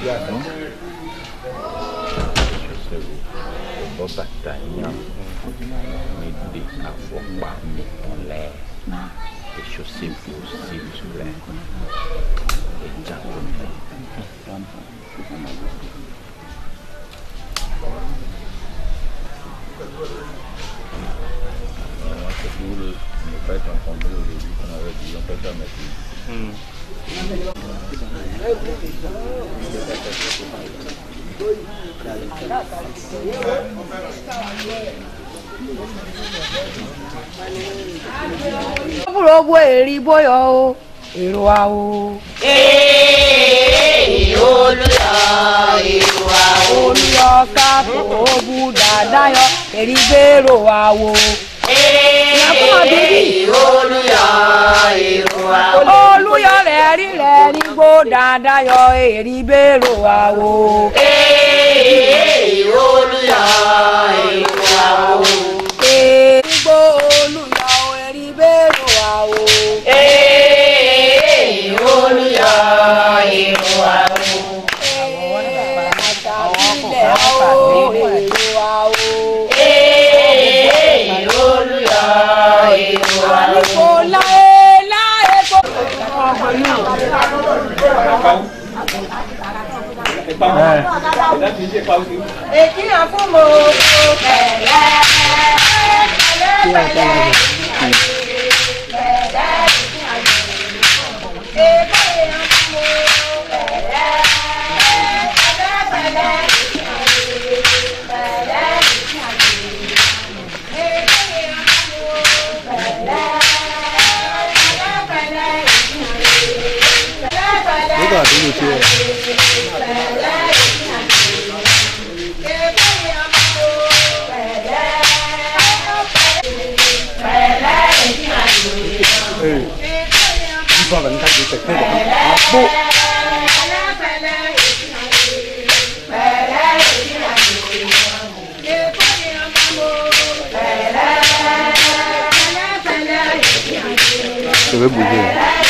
bọ́ bàtà yàn mi dé àfọ̀pá mi ọ̀lẹ́ èso sèpò sí ìtura ẹja tó ń bọ̀. C'est pour le, le fait qu'on comble au début qu'on avait dit, on peut faire mettre. Gbogbo èrì bóyọ o, èrò wa o. olùyọ ìwà Olùyọ kápò òbú dáadáa yọ, èrì gbèrò wa o. olùyọ ìwà Olùyọ rẹ̀ rí rẹ̀ ní gbó dáadáa yọ, èrì gbèrò wa o. olùyọ ìwà Èrì gbó olùyọ èrì gbèrò wa o. olùyọ ìwà Ilẹ̀ o, èrò wa o. olùyọ ìwà Àníkò láé láé kó. Èkí náà fún mo pẹ̀lẹ́ pẹ̀lẹ́ nígbà tó lè ṣe ẹ̀. Đi vào vẫn thay đổi thay đổi. À, bộ. Tôi biết bùi gì.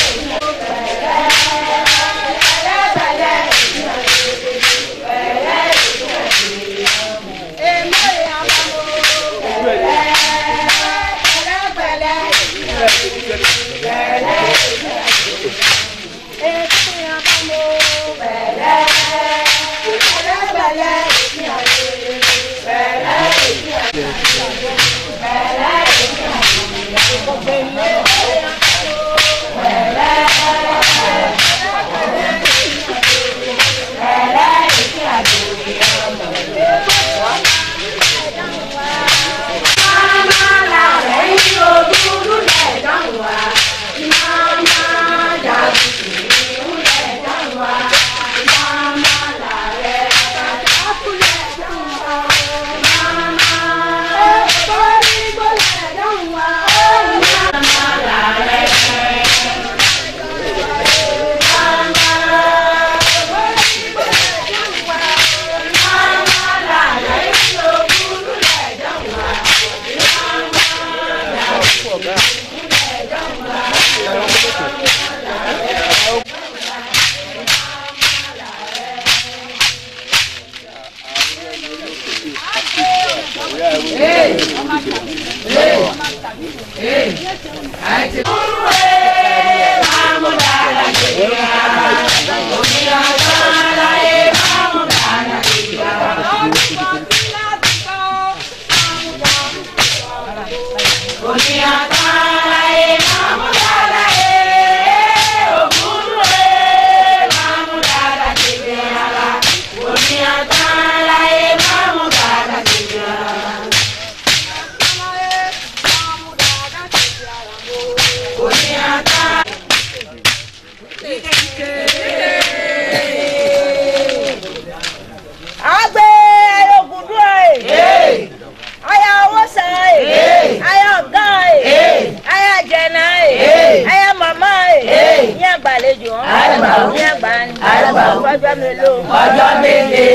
Agbe ayogun dúró ẹ̀. Aya owó san ẹ̀. Aya ọ̀gá ẹ̀. Aya jẹ̀nà ẹ̀. Aya màmá ẹ̀. Ní àgbàlejò hàn. Ní àgbà ni. Ọjọ́ mélòó. Ọjọ́ méje.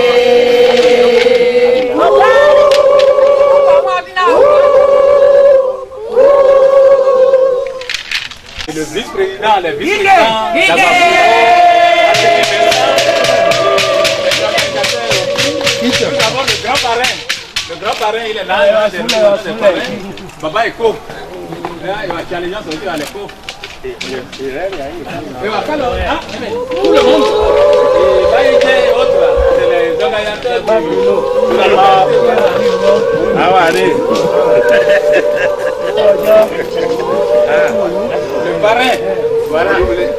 Ọ̀gá Le vice-président, le vice-président. Ige, d'abord. Ige. Nous avons le grand parrain. Le grand parrain, il est là. il va Soulève, servir notre soulève. parrain. Baba Eko. Là, il va challenger son à l'écho. Et va faire le. Ah, mais tout le monde. Et Baïté et autres, là, c'est les organisateurs du- de la localité. Ah, ouais, allez. Ah, Le parrain. Voilà.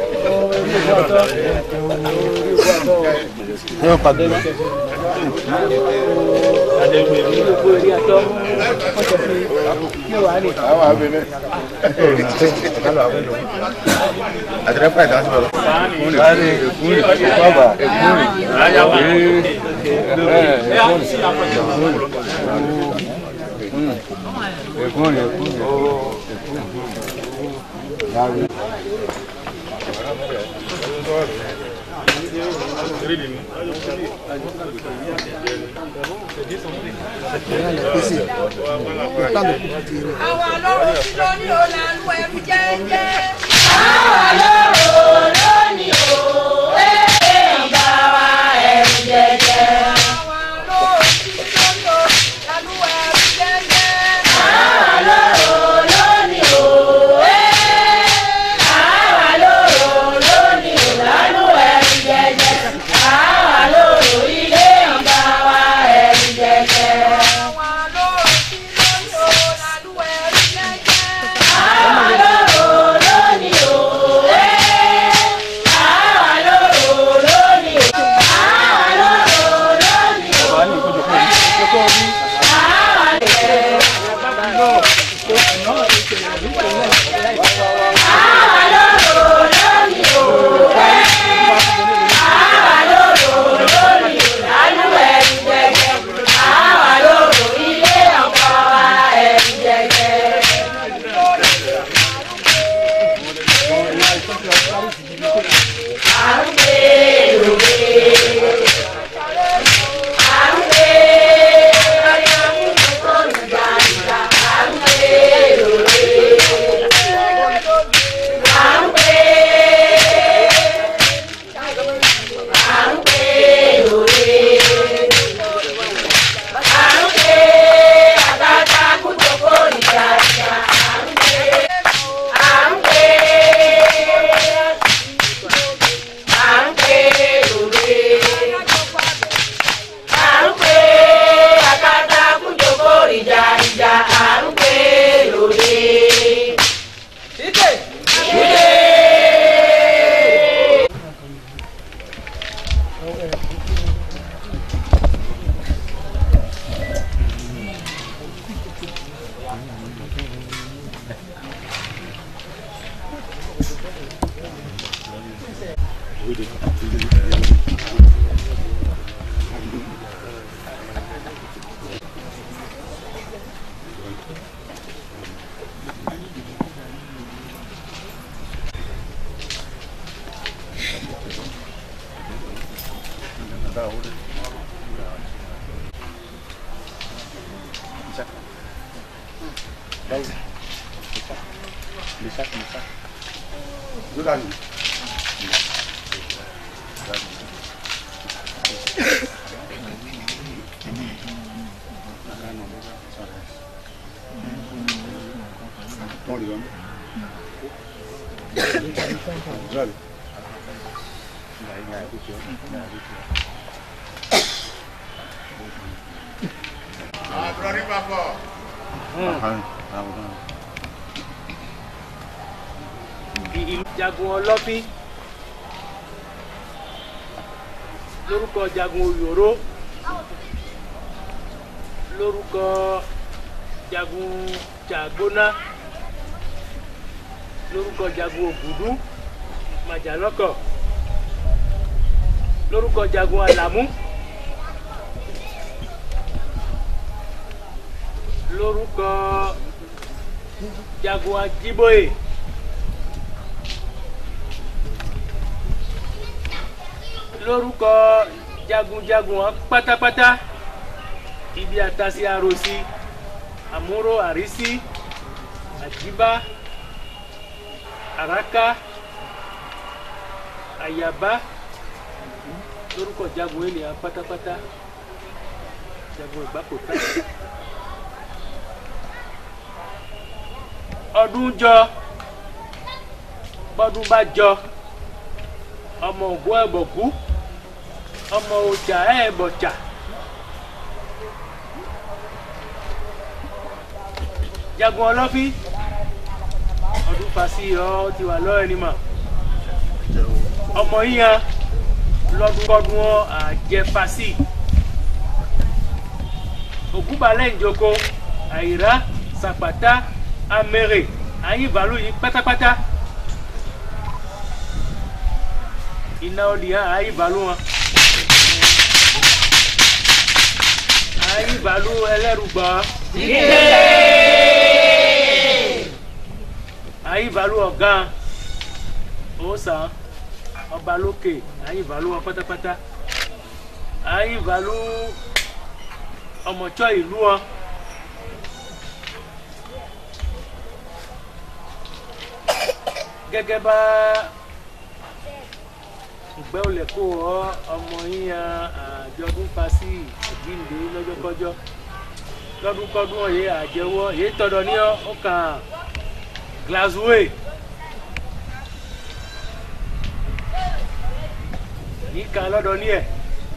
Non, pas de àwọn ọlọ́run tí ló ní ọ̀làlú ẹ̀rù jẹ́jẹ́. àwọn ọlọ́run ló ní o ẹ̀ ń bá wa ẹ̀rù jẹjẹ. àwọn ọlọ́run tí ló ní ọ̀làlú ẹ̀rù jẹ́jẹ́. àwọn ọlọ́run ló ní o ẹ̀ àwọn ọlọ́run ló ní o lálù ẹ̀rù jẹjẹ. àwọn ọlọ́run ilé ń bá wa ẹ̀rù jẹjẹ. àwọn ọlọ́run tí ló ní ọ̀làlú ẹ̀rù jẹ́jẹ́. àwọn ọlọ́run ló ní o ẹ̀ àwọn ọlọ́run ló ní o àwọn ọlọ́run ló ní o. ìlú jagun ọlọ́bí lórúkọ jagun òyòró lórúkọ jagun jàgbóná lórúkọ jagun ògùdú màjàlọ́kọ̀ lórúkọ jagun àlàmú lórúkọ jagun ajíbóyè. lórúkọ jagunjagun wọn pátápátá ibi àtàsí àròsí àmúrò àrísí àjíbá àràká àyàbá lórúkọ jagun ènìyàn pátápátá jagun ìgbàpò tán. ọdún jọ bọ́dún bá jọ ọmọ ògbó ẹ̀bọ̀kú ọmọ ọjà ẹ̀bọ̀jà. jagun ọlọ́fín ọdún fàṣí ọ ti wà lọ́ọ̀ ẹni mà ọmọ yíyan lọ́dúnkọ́dún ọ àjẹfàṣí ògúnbalẹ̀ ìjoko àyíra sàpàtà amẹ́rẹ̀ ayíbalú yìí pátápátá iná ọdì hàn ayíbalú wọn ayíbalú ẹlẹ́rùgbọ́ ayíbalú ọ̀gá òsàn ọba lókè ayíbalú wọn pátápátá ayíbalú ọmọọtsọ ìlú wọn. gẹ́gẹ́ bá ìgbẹ́ olè kó ọ ọmọ yíyan àjọdún pasí ìdílé lọ́jọ́kọ́jọ́ lọ́dúnkọ́dún ọ̀yẹ́ àjẹwọ́ èyí tọ́dọ̀ ní ọ kàn glasgow yìí kan lọ́dọ̀ ní ẹ̀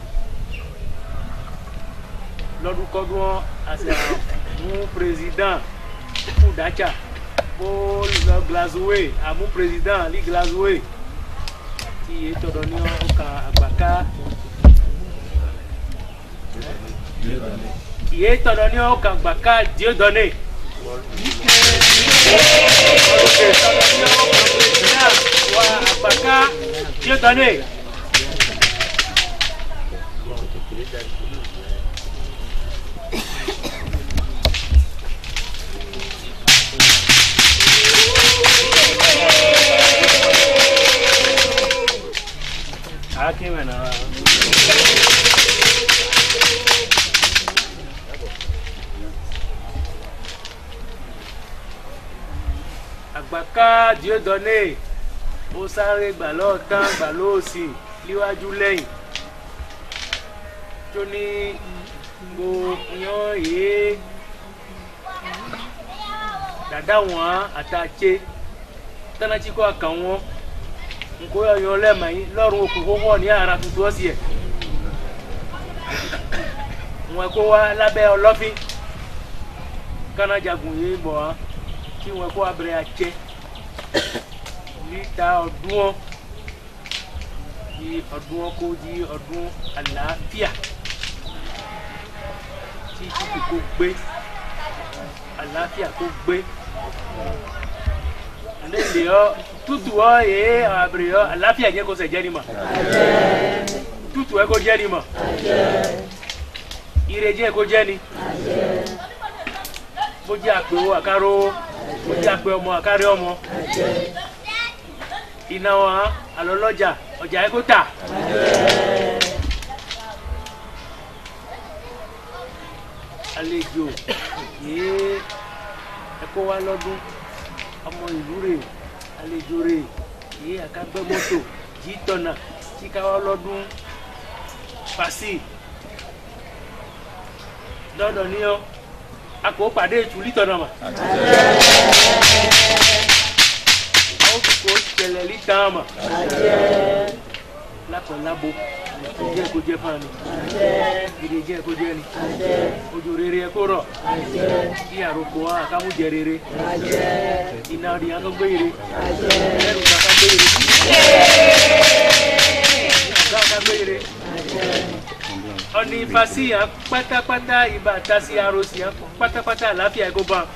lọ́dúnkọ́dún ọ àti àwọn président kú dájà bó lọ glasgow àmú président ní glasgow tí èyí tọ̀dọ̀ ní ọkà àgbàká ìyé tọ̀dọ̀ ní ọkà àgbàká diodone àgbàká diodone. Aquí me nada. àgbàká diodone ó sáré gbà lọ́ọ̀tán gbà lóòsì níwájú lẹ́yìn tó ní gbo yan yé dàda wọn àtàtsé tánàtí kọ́ àkàn wọn nkó yọ lẹ́ẹ̀mà yín lọ́rùn okùn kókó ní ara tuntun ọ̀sì ẹ̀ wọn kó wá lábẹ́ ọlọ́fín kánájagun yìí bọ̀ wá kí wọn kó abẹ́rẹ́ àtsẹ́ níta ọdún ọ di ọdún ọ kó di ọdún àlàáfíà tí títù kó gbé àlàáfíà kó gbé ndé lè ọ tutu ọ yé abiri ọ àlàáfíà jẹ kó sẹ jẹ ni ma tutu ẹ kó jẹ ni ma ire jẹ kó jẹ ni bó jẹ àpè wo àkárò bó jẹ àpè ọmọ àkárí ọmọ iná wa alọlọjà ọjà ẹ kó tà. àlejò yéé ẹ kó wá lọ́dún ọmọ ìlú rè àlejò rè yéé àkágbẹ́ mọ́tò jí tọ̀nà tí ká wá lọ́dún fàṣì lọ́dọ̀ ní ọ́ a kò pàdé ìtúlí tọ̀nà mà. àwọn kò ṣẹlẹ̀ lítàn mà. lápẹ̀ lábo jẹ́ kó jẹ́ fún mi gidi jẹ́ kó jẹ́ ni ojú rere ẹ kó rọ̀ kí àròkọ wa àkàmú jẹ rere iná rí aná gbé ire ẹrù kàkà gbé ire ọ̀gá ọ̀gá gbé ire ọ̀nì ìfàsí yàn pátápátá ibà tasi arosi yàn pátápátá àlàáfíà ẹ̀kọ́ bá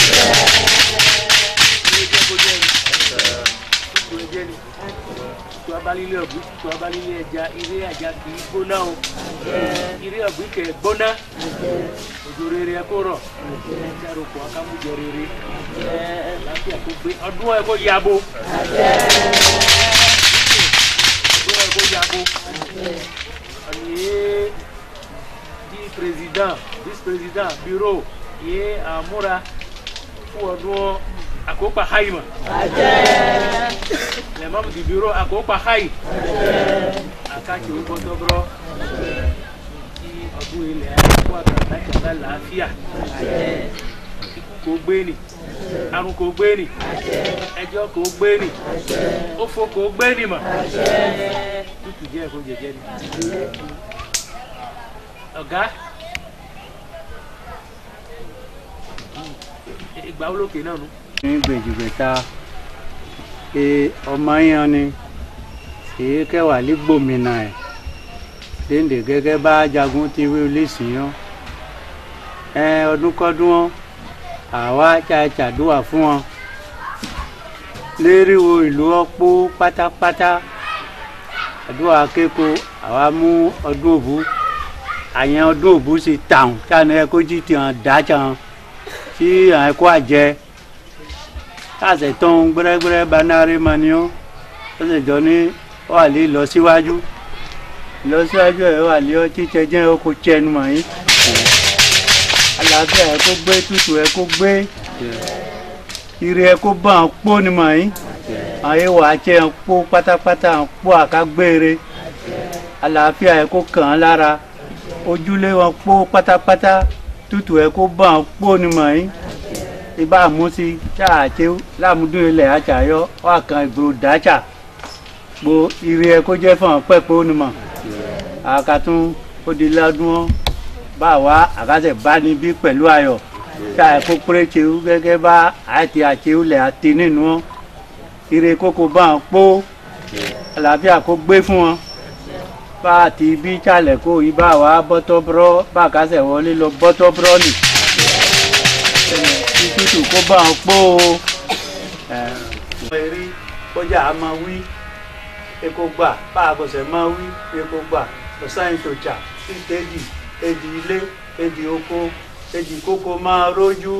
ilé jẹ́ kó jẹ́ ni kó jẹ́ ni tó abalílé ọ̀gbìn tó abalílé ẹja ilé àjà kì í gbóná o ilé ọ̀gbìn kẹ̀ gbóná òjò rere ẹ kó rọ̀ ẹja rògbò akámújẹ rere láfíà kó gbé ọdún ẹ kó yabo ọdún ẹ kó yabo ọ̀nìyẹ di président vice président bureau yẹ àmúra fún ọdún àkópa haima lẹ́mọ̀mù di bureau àkópa hai akáàkiri bọ́tọ́bọ́rọ́ kí ọdún ilẹ̀ ayé kó àgbàlagbà lálàáfíà kò gbé nì àrùn kò gbé nì ẹjọ́ kò gbé nì òfò kò gbé nì mọ̀ tútù jẹ́ ẹ̀kọ́ jẹjẹ ni ọ̀gá ìgbà wo lókè náà nù. ní gbèjìgbèta pé ọmọ yẹn ni èyí kẹwàá lè gbòmìnà ẹ léde gẹ́gẹ́ bá jagun ti wí olóòsì yán ẹ ọdúnkọdún wọn àwa ṣàṣàdúrà fún wọn lériwo ìlú ọpọ pátápátá àdúrà kéko àwa mú ọdún òbú àyẹn ọdún òbú sì tàn táwọn ẹkọ jí tiwọn dá tàn tí àwọn ẹkọ àjẹ káàsẹ̀ tán gbẹ́rẹ́gbẹ́rẹ́ banari mani ó ó sì jọ ní ó wà lé lọ síwájú lọ síwájú ẹ̀ wà lé ọtí jẹjẹ ó kó tiẹnu mọ̀ yín àlàáfíà ẹ̀ kó gbé tútù ẹ̀ kó gbé ire ẹ̀ kó bá àwọn pó ni mọ̀ yín àwọn ewu àti ẹ̀ pó pátápátá àwọn pó àkágbére àlàáfíà ẹ̀ kó kàn án lára ojúlé wọn pó pátápátá tútù ẹ̀ kó bá àwọn pó ni mọ̀ yín ibà àmúsí ṣáàṣe lámúdún ilẹ̀ àṣàyọ wà kan ìgboro dáṣà gbo ire ẹ kó jẹ́ fún ọ pẹ́pẹ́ onímọ̀ àkàtún ó di lọ́dún ọ́ bá wa àkàtẹ̀ bá níbí pẹ̀lú ayọ̀ ṣáà kó péréte gẹ́gẹ́ bá àti àṣeulẹ̀ àti nínú ọ́ ire kókó bá wọn pó àlàáfíà kó gbé fún wọn bá àti bí ṣàlẹ̀ kó ibà wa bọ́tọ́ bọ́rọ́ bá àkàtẹ̀ wọlé lọ bọ́tọ́ bọ́rọ́ nì tútù kó bá wọn pó o. eré kọjá a máa wí eko gbà bá a bọ̀sẹ̀ máa wí eko gbà ọ̀sán ìtòjà ìtẹ́jì èdè ilé èdè oko èdè kókó máa rójú.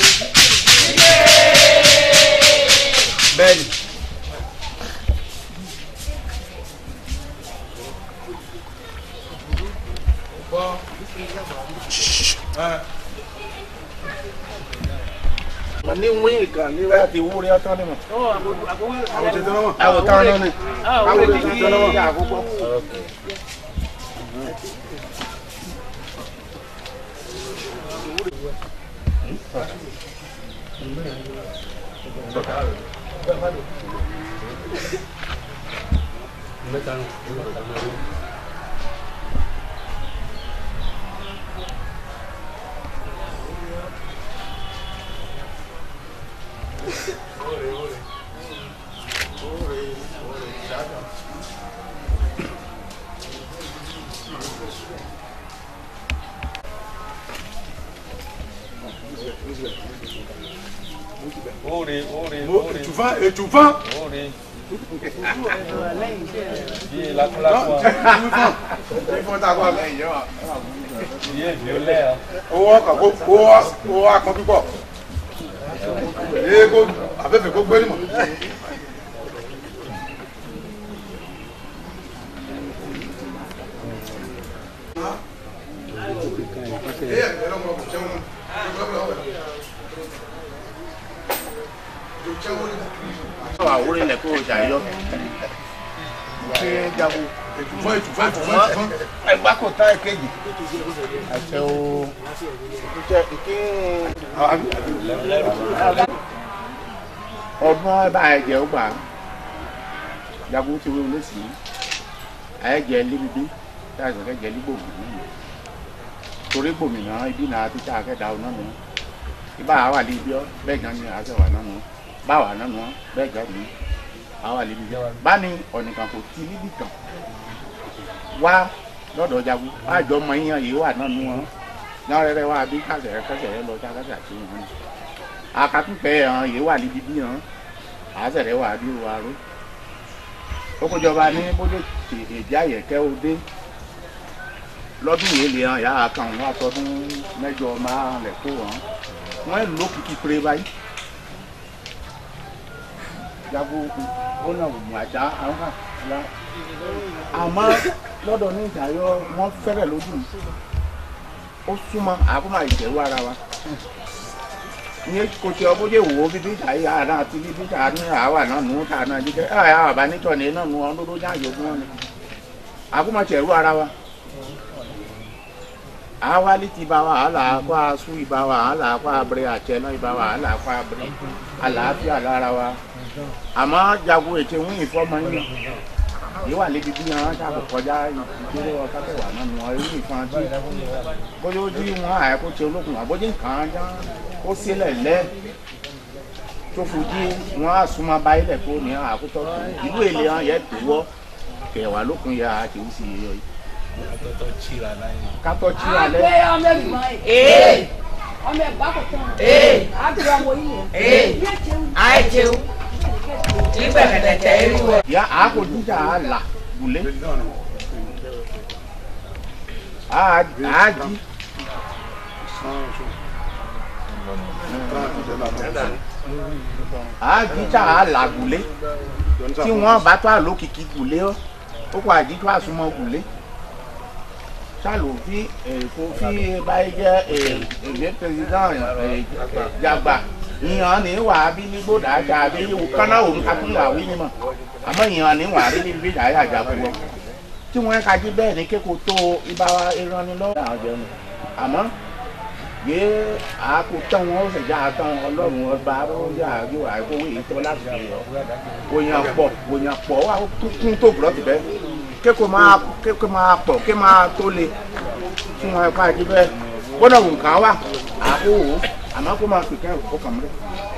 bẹ́ẹ̀ni. ní wíìn kan ní wáyà ti wúrí ọtán ni mọ. àwọn ti tẹ́lẹ̀ mọ̀. àwọn táwọn náà ni. àwọn ti tẹ́lẹ̀ mọ̀. àkókò. Ore, ore, Mo- ore. étouffant, étouffant. Ore. Bien, la la Non, étouffant. Il faut t'avoir lẹ́yìn yẹn wa. Bien, violet. hein. owó ọkọ̀ kó owó owó akọ púpọ̀. ee kó abẹ́fẹ́ kó gbé ní mọ̀. àwòrán ilẹ̀ kó o jà yọ. kí ẹ jago. ètùfọ́ ètùfọ́ ètùfọ́ ètùfọ́. ẹgbà kò tá èkejì. àṣẹ o. jẹ kí ọdún ọba ẹ̀jẹ̀ ó gbà. jago ti wé olóṣì yìí. ẹ̀jẹ̀ líbibi tí a sọ̀kẹ́ jẹ́ lígbòmù náà. torí gbòmìnà ibi náà ti tá a kẹ́ da ọ náà nù. ibà wà ní ibi ọ bẹ́ẹ̀ gan ni àṣẹ wà náà nù. báwa náà nù bẹ́ẹ̀ gan ni àwa lè níbi bá ní ọ̀nìkan kò tí níbì kan wá lọ́dọ̀ jagun àjọ ọmọ yíyan yìí wà náà nú wọn náà rẹ́rẹ́ wá bí kásẹ̀ kásẹ̀ rẹ lọ já kásẹ̀ àti wọn. akatúpẹ́ hàn yìí wà níbi bí hàn àásẹ̀rẹ̀ wà bí wà ró. ó kójọba ní bójú èdè àyẹ̀kẹ́ òde lọ́dún yìí lè hàn yàrá kan wọn àtọ́dún mẹ́jọ máa lẹ̀ kó wọn wọ́n lò kìkì péré báyìí jago ó náà wò mú àjà àwọn kan la àmọ́ lọ́dọ̀ ní ìdáyọ wọ́n fẹ́rẹ̀ lójú mi ó súnmọ́ àkómọ ìjẹ̀wò ara wa ní kò tí ọbọ̀ jẹ́ wò ó bíbí ìdáyé àná àti bíbí ìdá ní àwà náà nù tà náà jíjẹ́ ẹ̀ àwọn àbá nítọ̀ ní náà nù ọ́n lódó ní àyè fún wọn ni àkómọ ìjẹ̀wò ara wa awali ti ba wàhálà kó a sún ìbá wàhálà kó a bẹ̀rẹ̀ àtẹ náà ìbá wàhálà kó a bẹ̀rẹ̀ àlàáfíà lára wa àmọ́ jago ètò ìwọ̀n ìfọ́mọ yín yìí wà lébi bí wọn ṣàkó kọjá ìdúró ọkàtẹwà náà ni wọn rí ìfọn tí bóyá ó dí wọn àyẹkó tí ológun àbójú nǹkan já ó sílẹ̀ lẹ́ tó fojú wọn á súnmọ́ báyìí lẹ̀ kó ní àkótọ́ ìlú èlé wọn yẹ tó wọ́ kẹwàá lókun ya àti ìwúsì yẹ yìí. kátó tíra lẹ́. àgbẹ̀ ọmọ ẹ̀gbọ́n ẹ̀ ọmọ ẹ̀gbọ́n kò tán àgbẹ̀ ọmọ yìí àìjẹun nígbà kẹtẹtẹ eriwo. ya àákò jíjà á là gùlé àájí àájí tá a là gùlé tí wọ́n bá tó àlókìkí gùlé ó kó àjí tó àsúnmọ́ gùlé sálò fi èkó fi báyìí jẹ́ èdè pẹ̀lú jàgbà ìyàn ní wà á bí ní gbódà àjà àbí kánná òun ká tún wà wí ni mọ̀ àmọ́ ìyàn ní wà á rí níbi ìjà àjà àjà fún wọn tí wọ́n ka jí bẹ́ẹ̀ ní kéko tó ibà wa ìrànlọ́wọ́ àwọn jẹun àmọ́ yé àákó tán wọn ó sì já tán ọlọ́run ọba yà yóò àìkówé yìí tó láti fi yọ òyìn pọ̀ òyìn pọ̀ wà kún tó bùrọ̀tì bẹ́ẹ̀ kéko máa kéko máa pọ̀ ké máa tó le tí wọ́n ka jí bẹ́ẹ̀ gbọ́dọ̀ nǹkan wà àákó wò ó àmọ́ kó máa pèkẹ́ ó kàn mọ́lẹ̀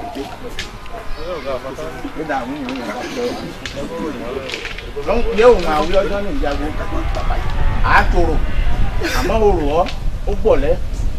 ó dà mí ìwé yẹn lọ yẹ òun àwọn ọjọ́ ní ìjago àtòrò àmọ́ òrò ọ́ ó bọ̀ lẹ́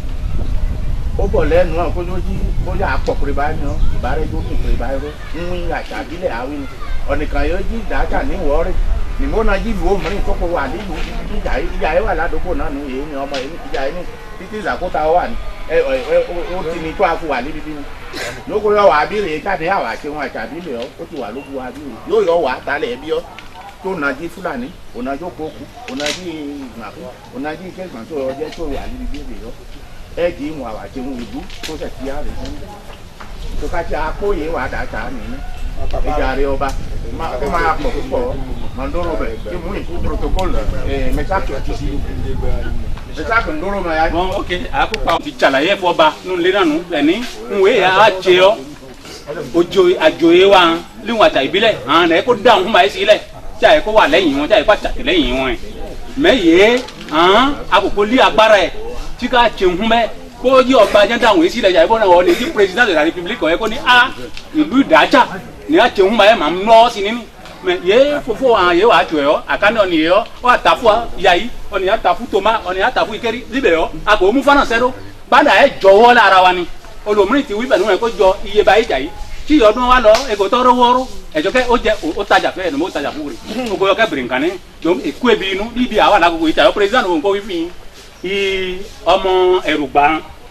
ó bọ̀ lẹ́nu náà kójú jí bóyá àpọ̀kùnrin báyìí náà ìbárẹ́ tó kùnkùnrin báyìí ró ń wí àṣà àbílẹ̀ àwìn ni ọ̀nìkan yóò jí ìdájà ní ìwọ́rẹ́ nìmọ́ náà jí ìlú òmìnirin tó kọ wà nílùú ìjà ìjà yẹn wà ládùúgbò náà ní èyí ni ọmọ yẹn ìjà yẹn ní títí ìzàkóta wà ní ẹ ẹ ó ti ní tó àfọ wà níbi bí ni lóko yọ wà abílẹ̀ jáde àwà àti wọn àti àbílẹ̀ ọ ó ti wà lóko abílẹ̀ yóò yọ wà talẹ̀ ẹbí ọ tó nàjí fúlàní ònàjó kókù ònàjí ìgbàfọ ònàjí ìkẹgbọn tó ọjẹ tó wà níbi bí èbè yọ ẹ jì í wọn àwà àti wọn ìlú tó tẹ̀ sí àrẹ sẹ́yìn tó ká ti akóyè wà dàtà nínú ìjà rẹ ọba kó máa pọ̀ púpọ̀ mandoro bẹ̀ kí mú ìkú protocol mẹsàkì ọtí sí mẹsàkì ndóró mẹ ya. bon ok akópa ti ṣàlàyé fọba nínú ilé náà nù ẹni nwe yà á jẹ ọ ojo àjòyè wa líwọn àtà ìbílẹ̀ hàn ẹ kó dáhùn fún báyìí sílẹ̀ tí àyè kó wà lẹ́yìn wọn tí àyè kó àtàkì lẹ́yìn wọn ẹ mẹ yé hàn àkókò lé agbára ẹ tí ká jẹun fún bẹ kó yí ọba jẹ́ dáhùn yìí sílẹ̀ yà ìbọn náà wọ́n lè di president de la republique ọ̀yẹ́ kó ní a ìlú ìdájà ní a jẹun báyìí màá nọ́ sí nínú mɛ ye fofo hàn ye wà tso yɔ àkànnì ọ̀nì yɛ yɔ ɔ àtàfù yayi ọ̀nì àtàfù toma ọ̀nì àtàfù ikeri libẹ yɔ àgbò mu fana sẹ́dọ̀ gbàdá yẹ jọwọ́ lára wa ni olùmírì ti wí pẹ̀lú ẹ̀ kó jọ iye báyìí jà yìí tí yọdún wa lọ ẹgbẹ́ tọrọ wọ́ọ́rọ́ ẹ̀jọ̀ kẹ́ ó jẹ ó tajà fẹ́ ẹ̀ ó tajà fún rẹ̀ gbogbo yọ kẹ́ bìrì nǹkan ní dùn èkú ebi inú níbi àwọn àlàkókò yìí tà yọ pírẹsidánù òun kó wí fi yìí ọmọ ẹrù gbà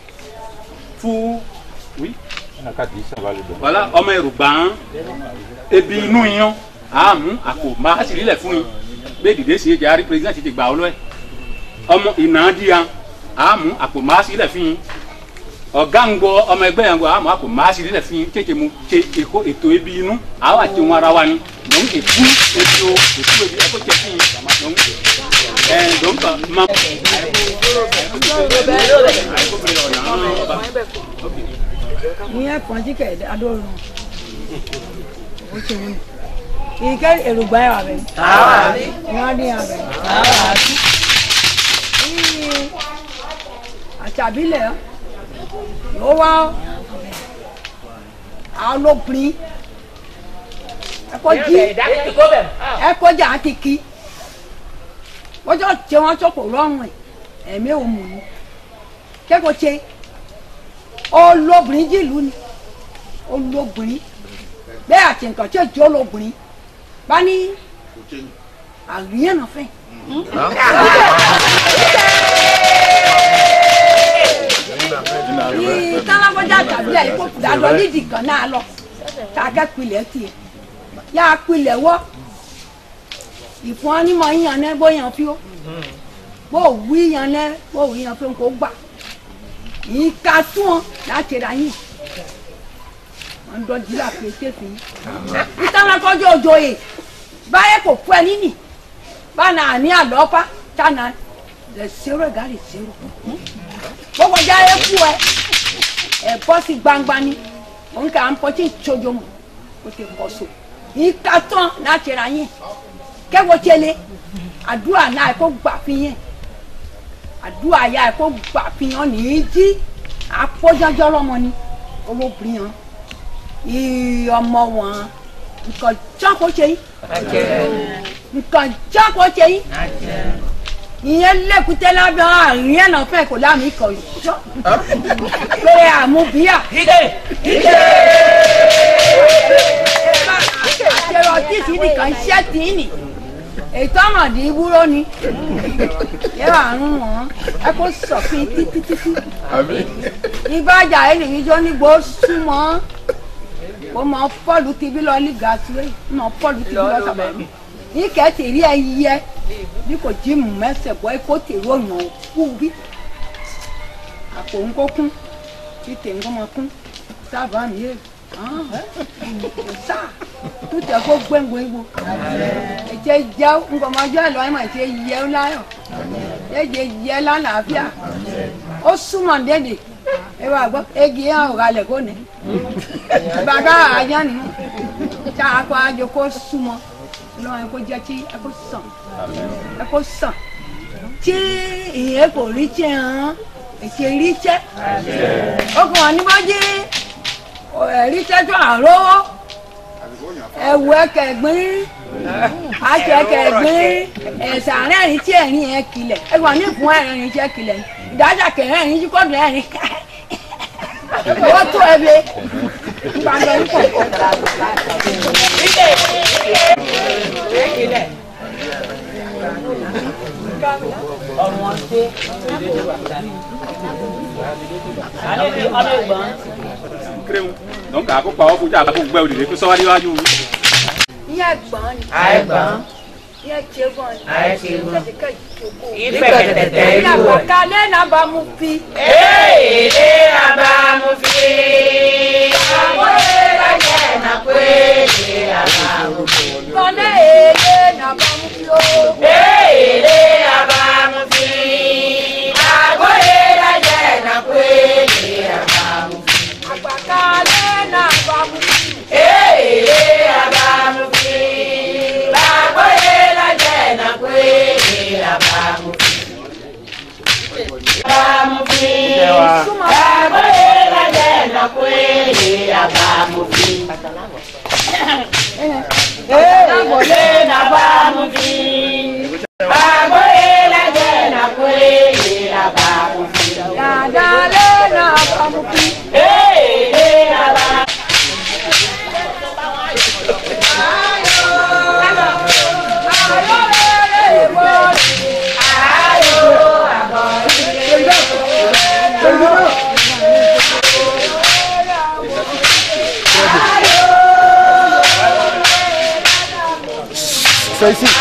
fún wí wàlá ọmọ ẹrù gbà ebi inú yan àmú àpò máa sì lílẹ̀ fún yín bẹ́ẹ̀ dìde sí ẹ̀jẹ̀ àrí president ti gbà ọ́ lọ́ẹ̀ ọmọ ìnàdíya àmú àpò máa sì lílẹ̀ fún yín ọ̀gá ń gbọ́ ọmọ ẹgbẹ́ yẹn gbọ́ àmú àpò máa sì lílẹ̀ fún yín kéèké mu ṣe èkó ètò ebi inú àwọn àti ohun ara wa ni lòun èkú ètò èkú ebi ẹ̀kọ́ jẹ fún yín lòun ẹ̀ lòun kà máa. ní ẹ̀kan tí kẹ̀ adóorun ó ṣe wọ́n ike èrògbà ẹ̀ wà bẹ́ẹ̀. wọ́n dín abẹ́. ní àṣàbílẹ̀ ló wá alópin ẹ̀kọ́ jí ẹ̀kọ́ jà á ti kí wọ́jọ́ tí wọ́n sọ̀kò lọ́rùn ẹ̀ ẹ̀mí ò mú un kẹ́kọ̀ọ́ ṣe olóbìnrin jìlú ni olóbìnrin bẹ́ẹ̀ àti nǹkan tí èjì olóbìnrin bá ní àríyànà náà fẹ́. ní kálábọ́jà tàbí àìkú dàdọ̀ nídìí kan náà lọ kàkẹ́ pilẹ̀ tiẹ̀ yá a pilẹ̀ wọ́ ìfún ọ́nímọ̀ yíyan náà bóyá fi ó bó wí yan náà bó wí yan fi kó gbà ìka tún ọ láti ra yín wọn dọ jíra pé kéfì ìtànà kọjú òjòyè báyẹ kò fún ẹ níní bána àní àlọ́pá tànà lè ṣeré gàrí ṣeré gbogbo ọjà yẹ kú ẹ ẹ bọ́ sí gbangba ni òun kà ń pọ́tí ìtsojo mọ́ o ti kọ́ so yìí ká tán náà tẹ̀ra yín kẹ́wọ́ tẹ́lẹ̀ àdúrà náà ẹ kó gbà fi yẹn àdúrà ya ẹ kó gbà fi yẹn nìyí jí àpọ́jọ́jọ́ lọ́mọ ni olóbìnrin yẹn ìyí ọmọ wọn nǹkan jákòó ṣe yín nǹkan jákòó ṣe yín ìyẹn lẹ́kùtẹ́ lábẹ́ àárín ẹ̀ náà fẹ́ kò láàmì ikọ̀ ìjọ pé àmúbíyà. ike ike àṣẹrọ títí nìkan iṣẹ́ tì í nì ètò ọmọdé ìwúrò ni yẹ wà ń wọn ẹ kó sọfin títí títí ìbájà ẹnìyíjọ nígbò súnmọ́ ó mọ pọ́ọ̀lù tìbí lọ ní gàtúwé mọ pọ́ọ̀lù tìbí lọ sábà mi ní kẹ́tì rí ẹ yẹ bí kò jí mú mẹsẹ̀ bọ́ kó tèrò yàn kú bí àpò ń kó kún tí tè ń kó mọ kún sábà mi yé sá tó tẹ kó gbẹ̀ngbẹ̀ ìbò ẹ̀jẹ̀ jẹ́ nkọ̀mọ́jọ́ ẹ̀ lọ́wọ́ ẹ̀ máa ṣe yẹ ọ́ láyọ̀ ẹ̀jẹ̀ yẹ lálàáfíà ó súnmọ́ dédé ẹ wá gbọ́ egi yẹn ò kalẹ̀ kó nẹ bàbá àjọ nìyẹn tá a kọ́ àjọ kó súnmọ́ lọ́wọ́ ẹ kó jẹ́ tí ẹ kó sàn ẹ kó sàn tí ìyẹn kò rí tí hàn ètò rí tẹ́ okùn àníbọ́jí rí tẹ́ tó àrówó ẹ̀wù ẹ̀kẹ̀gbín àti ẹ̀kẹ̀gbín ẹ̀sà rẹ́rìn tí ẹ̀rín ẹ̀ kilẹ̀ ẹ̀gbọ́n ní ìfún ẹ̀rín tí ẹ̀ kilẹ̀ ìdájà kẹ̀rẹ́rìn tí kọ́dùn ẹ̀rín wọ́n tó ẹ lé ìbàdàn ń pọ̀ ọmọdé ale bi ọdẹ gbọn. donc a ko kpawo ko ja ko gbẹ o de ko sọwari wájú. ìyá ẹ̀gbọ́n ni Ẹ̀gbọ́n. ìyá ẹ̀jẹ̀gbọ́n ni Ayé ṣẹ́gun. ìfẹ̀tẹ̀kẹ́ ìjókòó Ìfẹ̀tẹ̀tẹ̀ ìlú. ìyàwó kalẹ̀ náà bá mú fi. Èèlé abamu fi. Àwọn èèlà jẹ́ na pé èèlé abamu fi. kọ́lẹ̀ èlé náà bá mú fi o. Èèlé abamu fi. Àwọn èèlà jẹ́ na pé èèlé abamu fi. àgbàkalẹ̀ náà bá mú fi. Èèlé abamu fi. Àwọn èèlà jẹ́ na pé èèlé abamu fi. Abamu fi. Àwọn èèlà jẹ́ na pé èèlé abamu fi. Agbolé na bámu fi. Agbolé la jẹ́ na kwele la bámu fi. Dàdálẹ̀ náà bá mú fi. Èèlé la bá. Ayọ̀ C'est ici.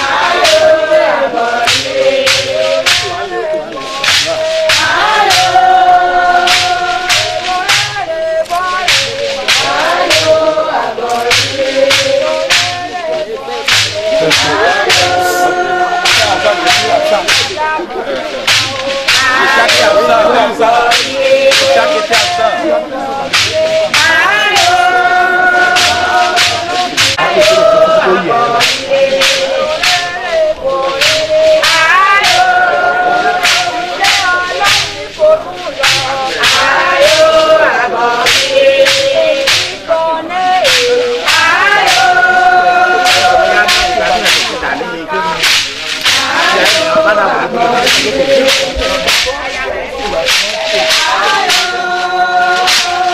Ayọ̀.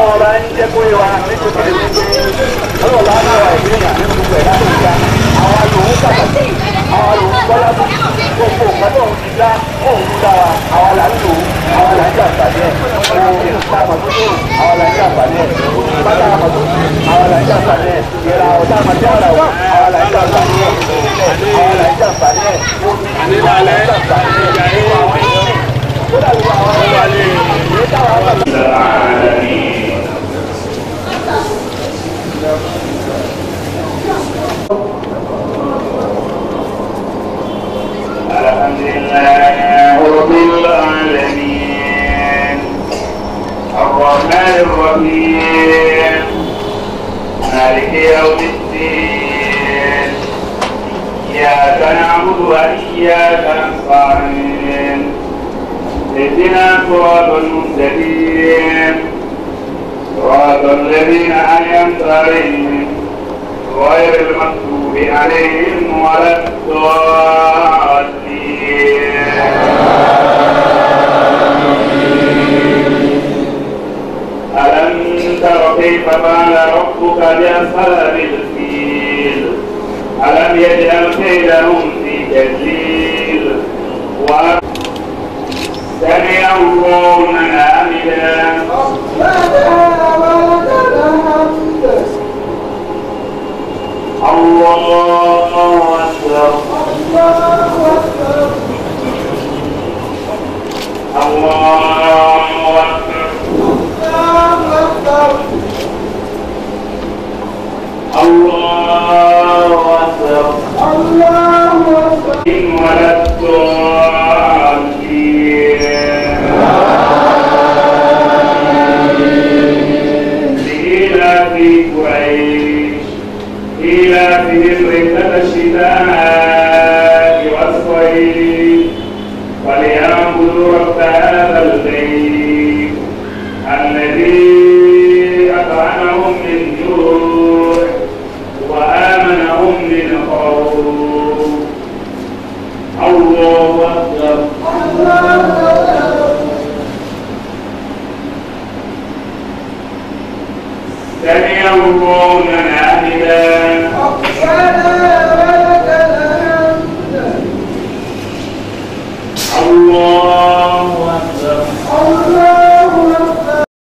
ọlọ́wọ́ bá ń jẹ́ kó yẹ wa nítorí pé ọlọ́wọ́ bá náà wà ìdílé yà nínú gbogbo ẹ̀dá tó ń ga àwọn lòun pàtàkì àwọn lòun bọ́lá tó gbogbo nǹkan tó ń ti dá òun ń dá wa àwọn là ń lò ó àwọn là ń jà pàdé ẹ̀ òun ta àmọ̀tó tó àwọn là ń jà pàdé ẹ̀ bàtà àmọ̀tó àwọn là ń jà pàdé ẹ̀ ìra ọ̀tá àmọ̀tí àrà ò àwọn là ń jà pàdé ẹ̀ àwọn là ń jà pàdé ẹ̀ omi àwọn là ń jà pàdé ẹ̀ àwọn ènìyàn ó dàbí àwọn ọmọ àlè èyí táwọn àgbà. الحمد لله رب العالمين الرحمن الرحيم مالك يوم الدين إياك نعبد وإياك نستعين اهدنا صراط المستقيم صراط الذين أنعمت عليهم غير المغضوب عليهم ولا الضالين ألم تر كيف فعل ربك بأصحاب الفيل ألم يجعل كيدهم في تدليل سمع الله من حمده الله أكبر الله أكبر الله أكبر الله أكبر ولا الضالين لإيلاف قريش إيلافهم رحلة الشتاء والصيف وليعبدوا رب هذا البيت الذي أطعمهم من جوع وآمنهم من خوف الله أكبر سمع الله من حمده